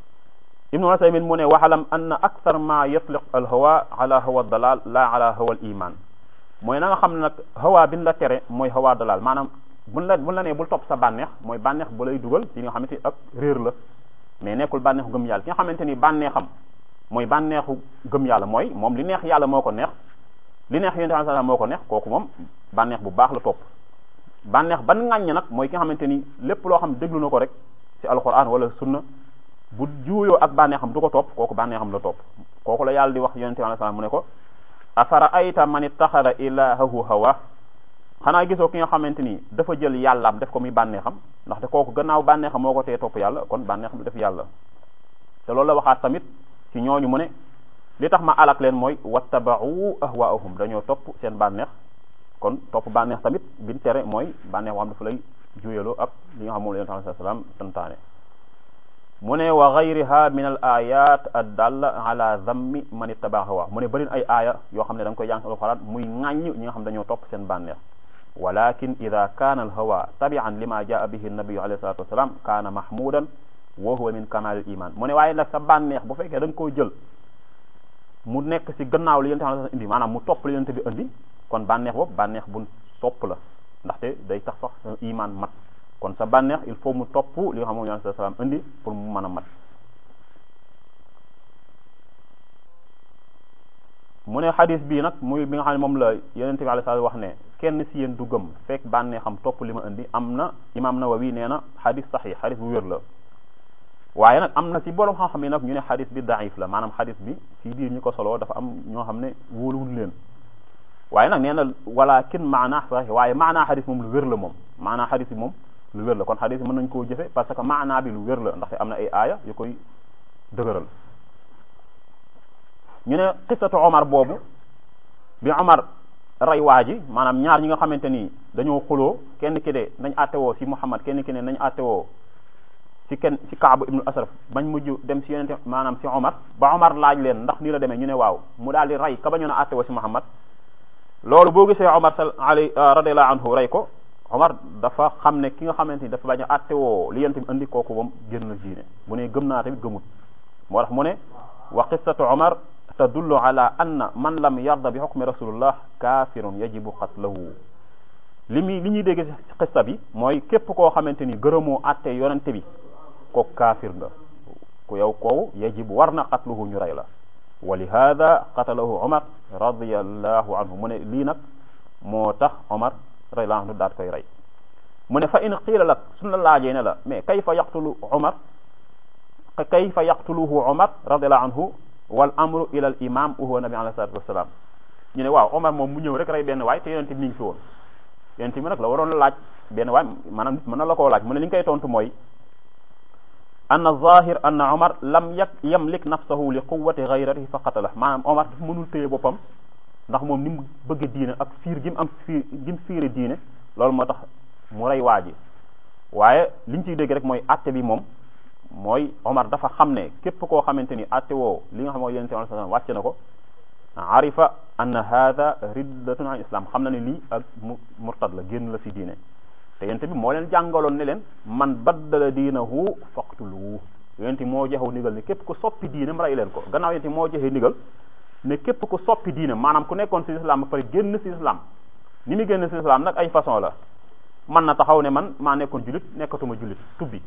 S1: ibnu Usaymin mu ne waxalam anna akthar ma yatliq al hawa ala hawa dalal la ala hawa al iman mooy na nga xam ne nag hawa bin la tere mooy hawa dalal maanaam buñ la buñ la nee bul topp sa bànneex mooy bànneex bu lay dugal ci li nga xamante ni ak réer la mais nekkul bànneexu gëm yàlla ki nga xamante ni bànneexam mooy bànneexu gëm yàlla mooy moom li neex yàlla moo ko neex li neex yonent bi moo ko neex kooku moom bànneex bu baax la topp bànneex ban ŋàññ nag mooy ki nga xamante ni lépp loo xam déglu na ko rek ci alquran wala sunna bu juuyoo ak bànneexam du ko topp kooku bànneexam la topp kooku la yàlla di wax yonent bi mu ne ko afara ayta man ittaxada ilahahu hawa xanaa gisoo ki nga xamante ni dafa jël yàllaam def ko muy bànneexam ndaxte kooku gannaaw bànneexam moo ko tee topp yàlla kon bànneexam def yàlla te loolu la waxaat tamit ci ñooñu mu ne li tax ma alak leen mooy wattaba'u ahwaahum dañoo topp seen bànneex kon topp bànneex tamit biñ tere mooy bànneex boo xam dafa lay juyaloo ak li nga xam moom la yonent sallallahu alayhi wasallam santaane mu ne wa gayriha min al ayat addalla ala zammi man ittaba hawa mu ne bërin ay aaya yoo xam ne da nga koy jàng sa alxuraan muy ŋàññ ñi nga xam dañoo topp seen bànneex walakin ida kaana al hawa tabi'an lima jaa bihi nabiyu alayhi salatu wasalam kaana mahmudan wa huwa min kamal al iman mu ne waaye nag sa bànneex bu fekkee da nga koo jël mu nekk ci gannaaw li yonent bi indi maanaam mu topp li yonent bi indi kon bànneex boobu bànneex bu topp la ndaxte day tax sax sa iman mat kon sa bànneex il faut mu topp li nga xam moom yonent bi salaam indi pour mu mën a mat mu ne xadis bii nag muy bi nga xam ne moom la yonent bi alayhi salaam wax ne kenn ci yéen du gëm fekk bànneexam topp li ma indi am na imam Nawawi nee na xadis saxi xadis bu wér la waaye nag am na ci borom xam-xam yi nag ñu ne xadis bi daif la maanaam xadis bi ci biir ñu ko solo dafa am ñoo xam ne wóoluwul leen waaye nag nee na walakin maanaa saxi waaye maanaa xadis moom lu wér la moom maanaa xadis bi moom lu wér la kon xadis bi mën nañ koo jëfe parce que maanaa bi lu wér la ndaxte am na ay aaya yu koy dëgëral ñu ne qissatu Omar boobu bi Omar rey waa ji maanaam ñaar ñi nga xamante ni dañoo xuloo kenn ki de nañ attewoo si Muhammad kenn ki ne nañ attewoo ci kenn ci Kaab ibnu Asraf bañ mujj dem si yonente maanaam si Omar ba Omar laaj leen ndax nii la demee ñu ne waaw mu daal di rey ka bañoon a attewoo si Muhammad loolu boo gisee Omar sal ali radiallahu anhu rey ko Omar dafa xam ne ki nga xamante ni dafa bañ a attewoo li yonente bi andi kooku moom génn na diine mu ne gëm naa tamit gëmut moo tax mu ne wa qissatu Omar tadullu ala anna man lam yarda bi hukmi rasulullah kafirun yajibu qatlahu li muy li ñuy dégg ci xista bi mooy képp koo xamante ni gërëmoo atte yonente bi kooku kaafir nga ku yow koowu yajibu war na qatluhu ñu rey la wa li hada qatalahu omar radiallahu anhu mu ne lii nag moo tax omar radiallahu anhu daat koy rey mu ne fa in qiila lak suñ la laajee ne la mais kayfa yaqtulu omar kayfa yaqtuluhu omar radiallahu anhu wal amru ila al imam huwa nabi alayhi salatu wassalam ñu ne waaw omar moom mu ñëw rek rey benn waay te yonente bi mi ngi fi woon yonente bi nag la waroon la laaj benn waay maanaam nit mën na la koo laaj mu ne li ñu koy tontu mooy anna zahir anna omar lam yak yamlik nafsahu li quwwati ghayratihi fa qatala maanaam omar dafa mënul téye boppam ndax moom ni mu bëgg diine ak fiir gi mu am fiir gi mu fiire diine loolu moo tax mu rey waa ji waaye liñ ciy dégg rek mooy atte bi moom mooy omar dafa xam ne képp koo xamante ni atte woo li nga xam mooy yonente bi sallam wàcc na ko arifa anna hada riddatun an islam xam na ne lii ak murtad la génn la si diine te yonente bi moo leen jàngaloon ne leen man baddala diinahu faqtuluhu yonente moo joxew ndigal ne képp ku soppi diinam rey leen ko gannaaw yonente moo joxe ndigal ne képp ku soppi diinam maanaam ku nekkoon si islam ba pare génn si islam ni mu génn si islam nag ay façon la man na taxaw ne man maa nekkoon jullit nekkatuma jullit tubbi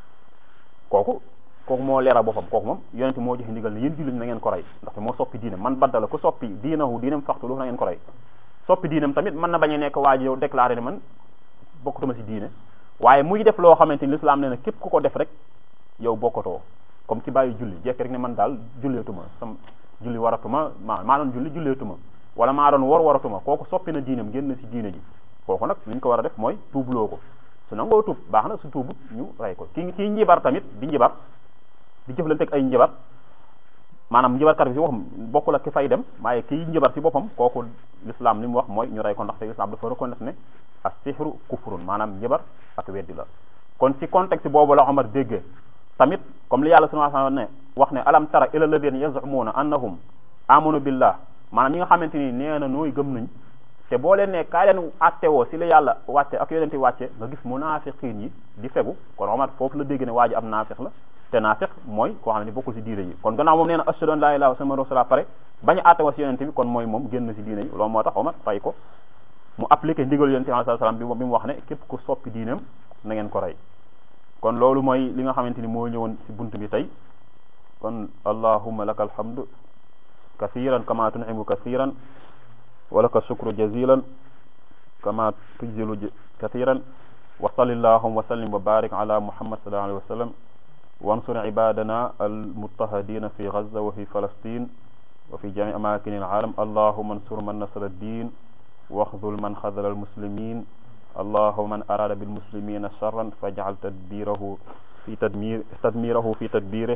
S1: kooku kooku moo leeral boppam kooku moom yonente moo joxe ndigal ne yéen jullit na ngeen ko rey ndaxte moo soppi diinam man baddala ku soppi diinahu diinam faqtuluhu na ngeen ko rey soppi diinam tamit mën na bañ a nekk waa ji yow déclaré ne man bokkatuma si diine waaye muy def loo xamante ni l'islam ne na képp ku ko def rek yow bokkatoo comme ci bàyyi julli jekk rek ne man daal julleetuma sam julli waratuma maa maa doon julli julleetuma wala maa doon war waratuma kooku soppi na diinam génn na si diine ji kooku nag li ñu ko war a def mooy tuubloo ko su nangoo tuub baax na su tuubut ñu rey ko ki kii njibar tamit di njibar di jëflante ak ay njibar maanaam njibarkat bi si waxam bokkul ak ki fay dem waaye kii njibar si boppam kooku l'islam li mu wax mooy ñu rey ko ndaxte l'islam dafa reconnaître ne as-sihru kufrun maanaam njibar ak weddi la kon ci contexte boobu la Omar déggee tamit comme li yàlla subhanahu wa ta'ala ne wax ne alam tara ila alladhina yaz'umuna annahum amanu billah maanaam ñi nga xamante ni nee na nooy gëm nañ te boo leen ne kaa leen attewoo si la yàlla wàcce ak yonente wàcce nga gis munaafiqiin yi di fegu kon Omar foofu la dégg ne waa ji am naafiq la te naafiq mooy koo xam ne bokkul si diine yi kon gannaaw moom nee na ashhadu an laa ilaaha illallah wa rasulullah pare bañ a attewoo si yonente bi kon mooy moom génn si diine yi loolu moo tax Omar fay ko mu appliqué ndigal yonente bi sallallahu alayhi wasallam bi mu wax ne képp ku soppi diinam na ngeen ko rey kon loolu mooy li nga xamante ni moo ñëwoon si bunt bi tey kon allahumma laka alhamdu kathiran kama tun'imu kathiran wa laka shukru jazilan kama tujzilu kathiran wa salli allahumma wa sallim wa barik ala muhammad sallallahu alayhi wa sallam wansur ibadana almuttahadina fi gaza wa fi falastin wa fi jami amakin alalam allahumma ansur man nasara ad-din واخذل من خذل المسلمين اللهم من أراد بالمسلمين شرا فاجعل تدبيره في تدمير تدميره في تدبيره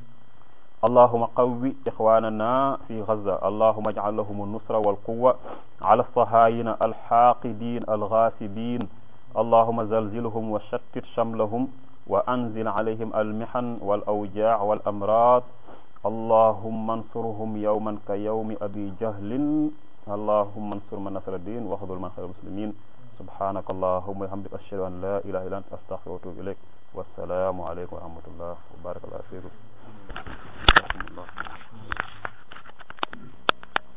S1: اللهم قوي إخواننا في غزة اللهم اجعل لهم النصرة والقوة على الصهاينة الحاقدين الغاصبين اللهم زلزلهم وشتت شملهم وأنزل عليهم المحن والأوجاع والأمراض اللهم انصرهم يوما كيوم أبي جهل اللهم انصر من نصر الدين واخذل من خير المسلمين سبحانك اللهم وبحمدك اشهد ان لا اله الا انت استغفرك واتوب اليك والسلام عليكم ورحمه الله وبارك الله فيكم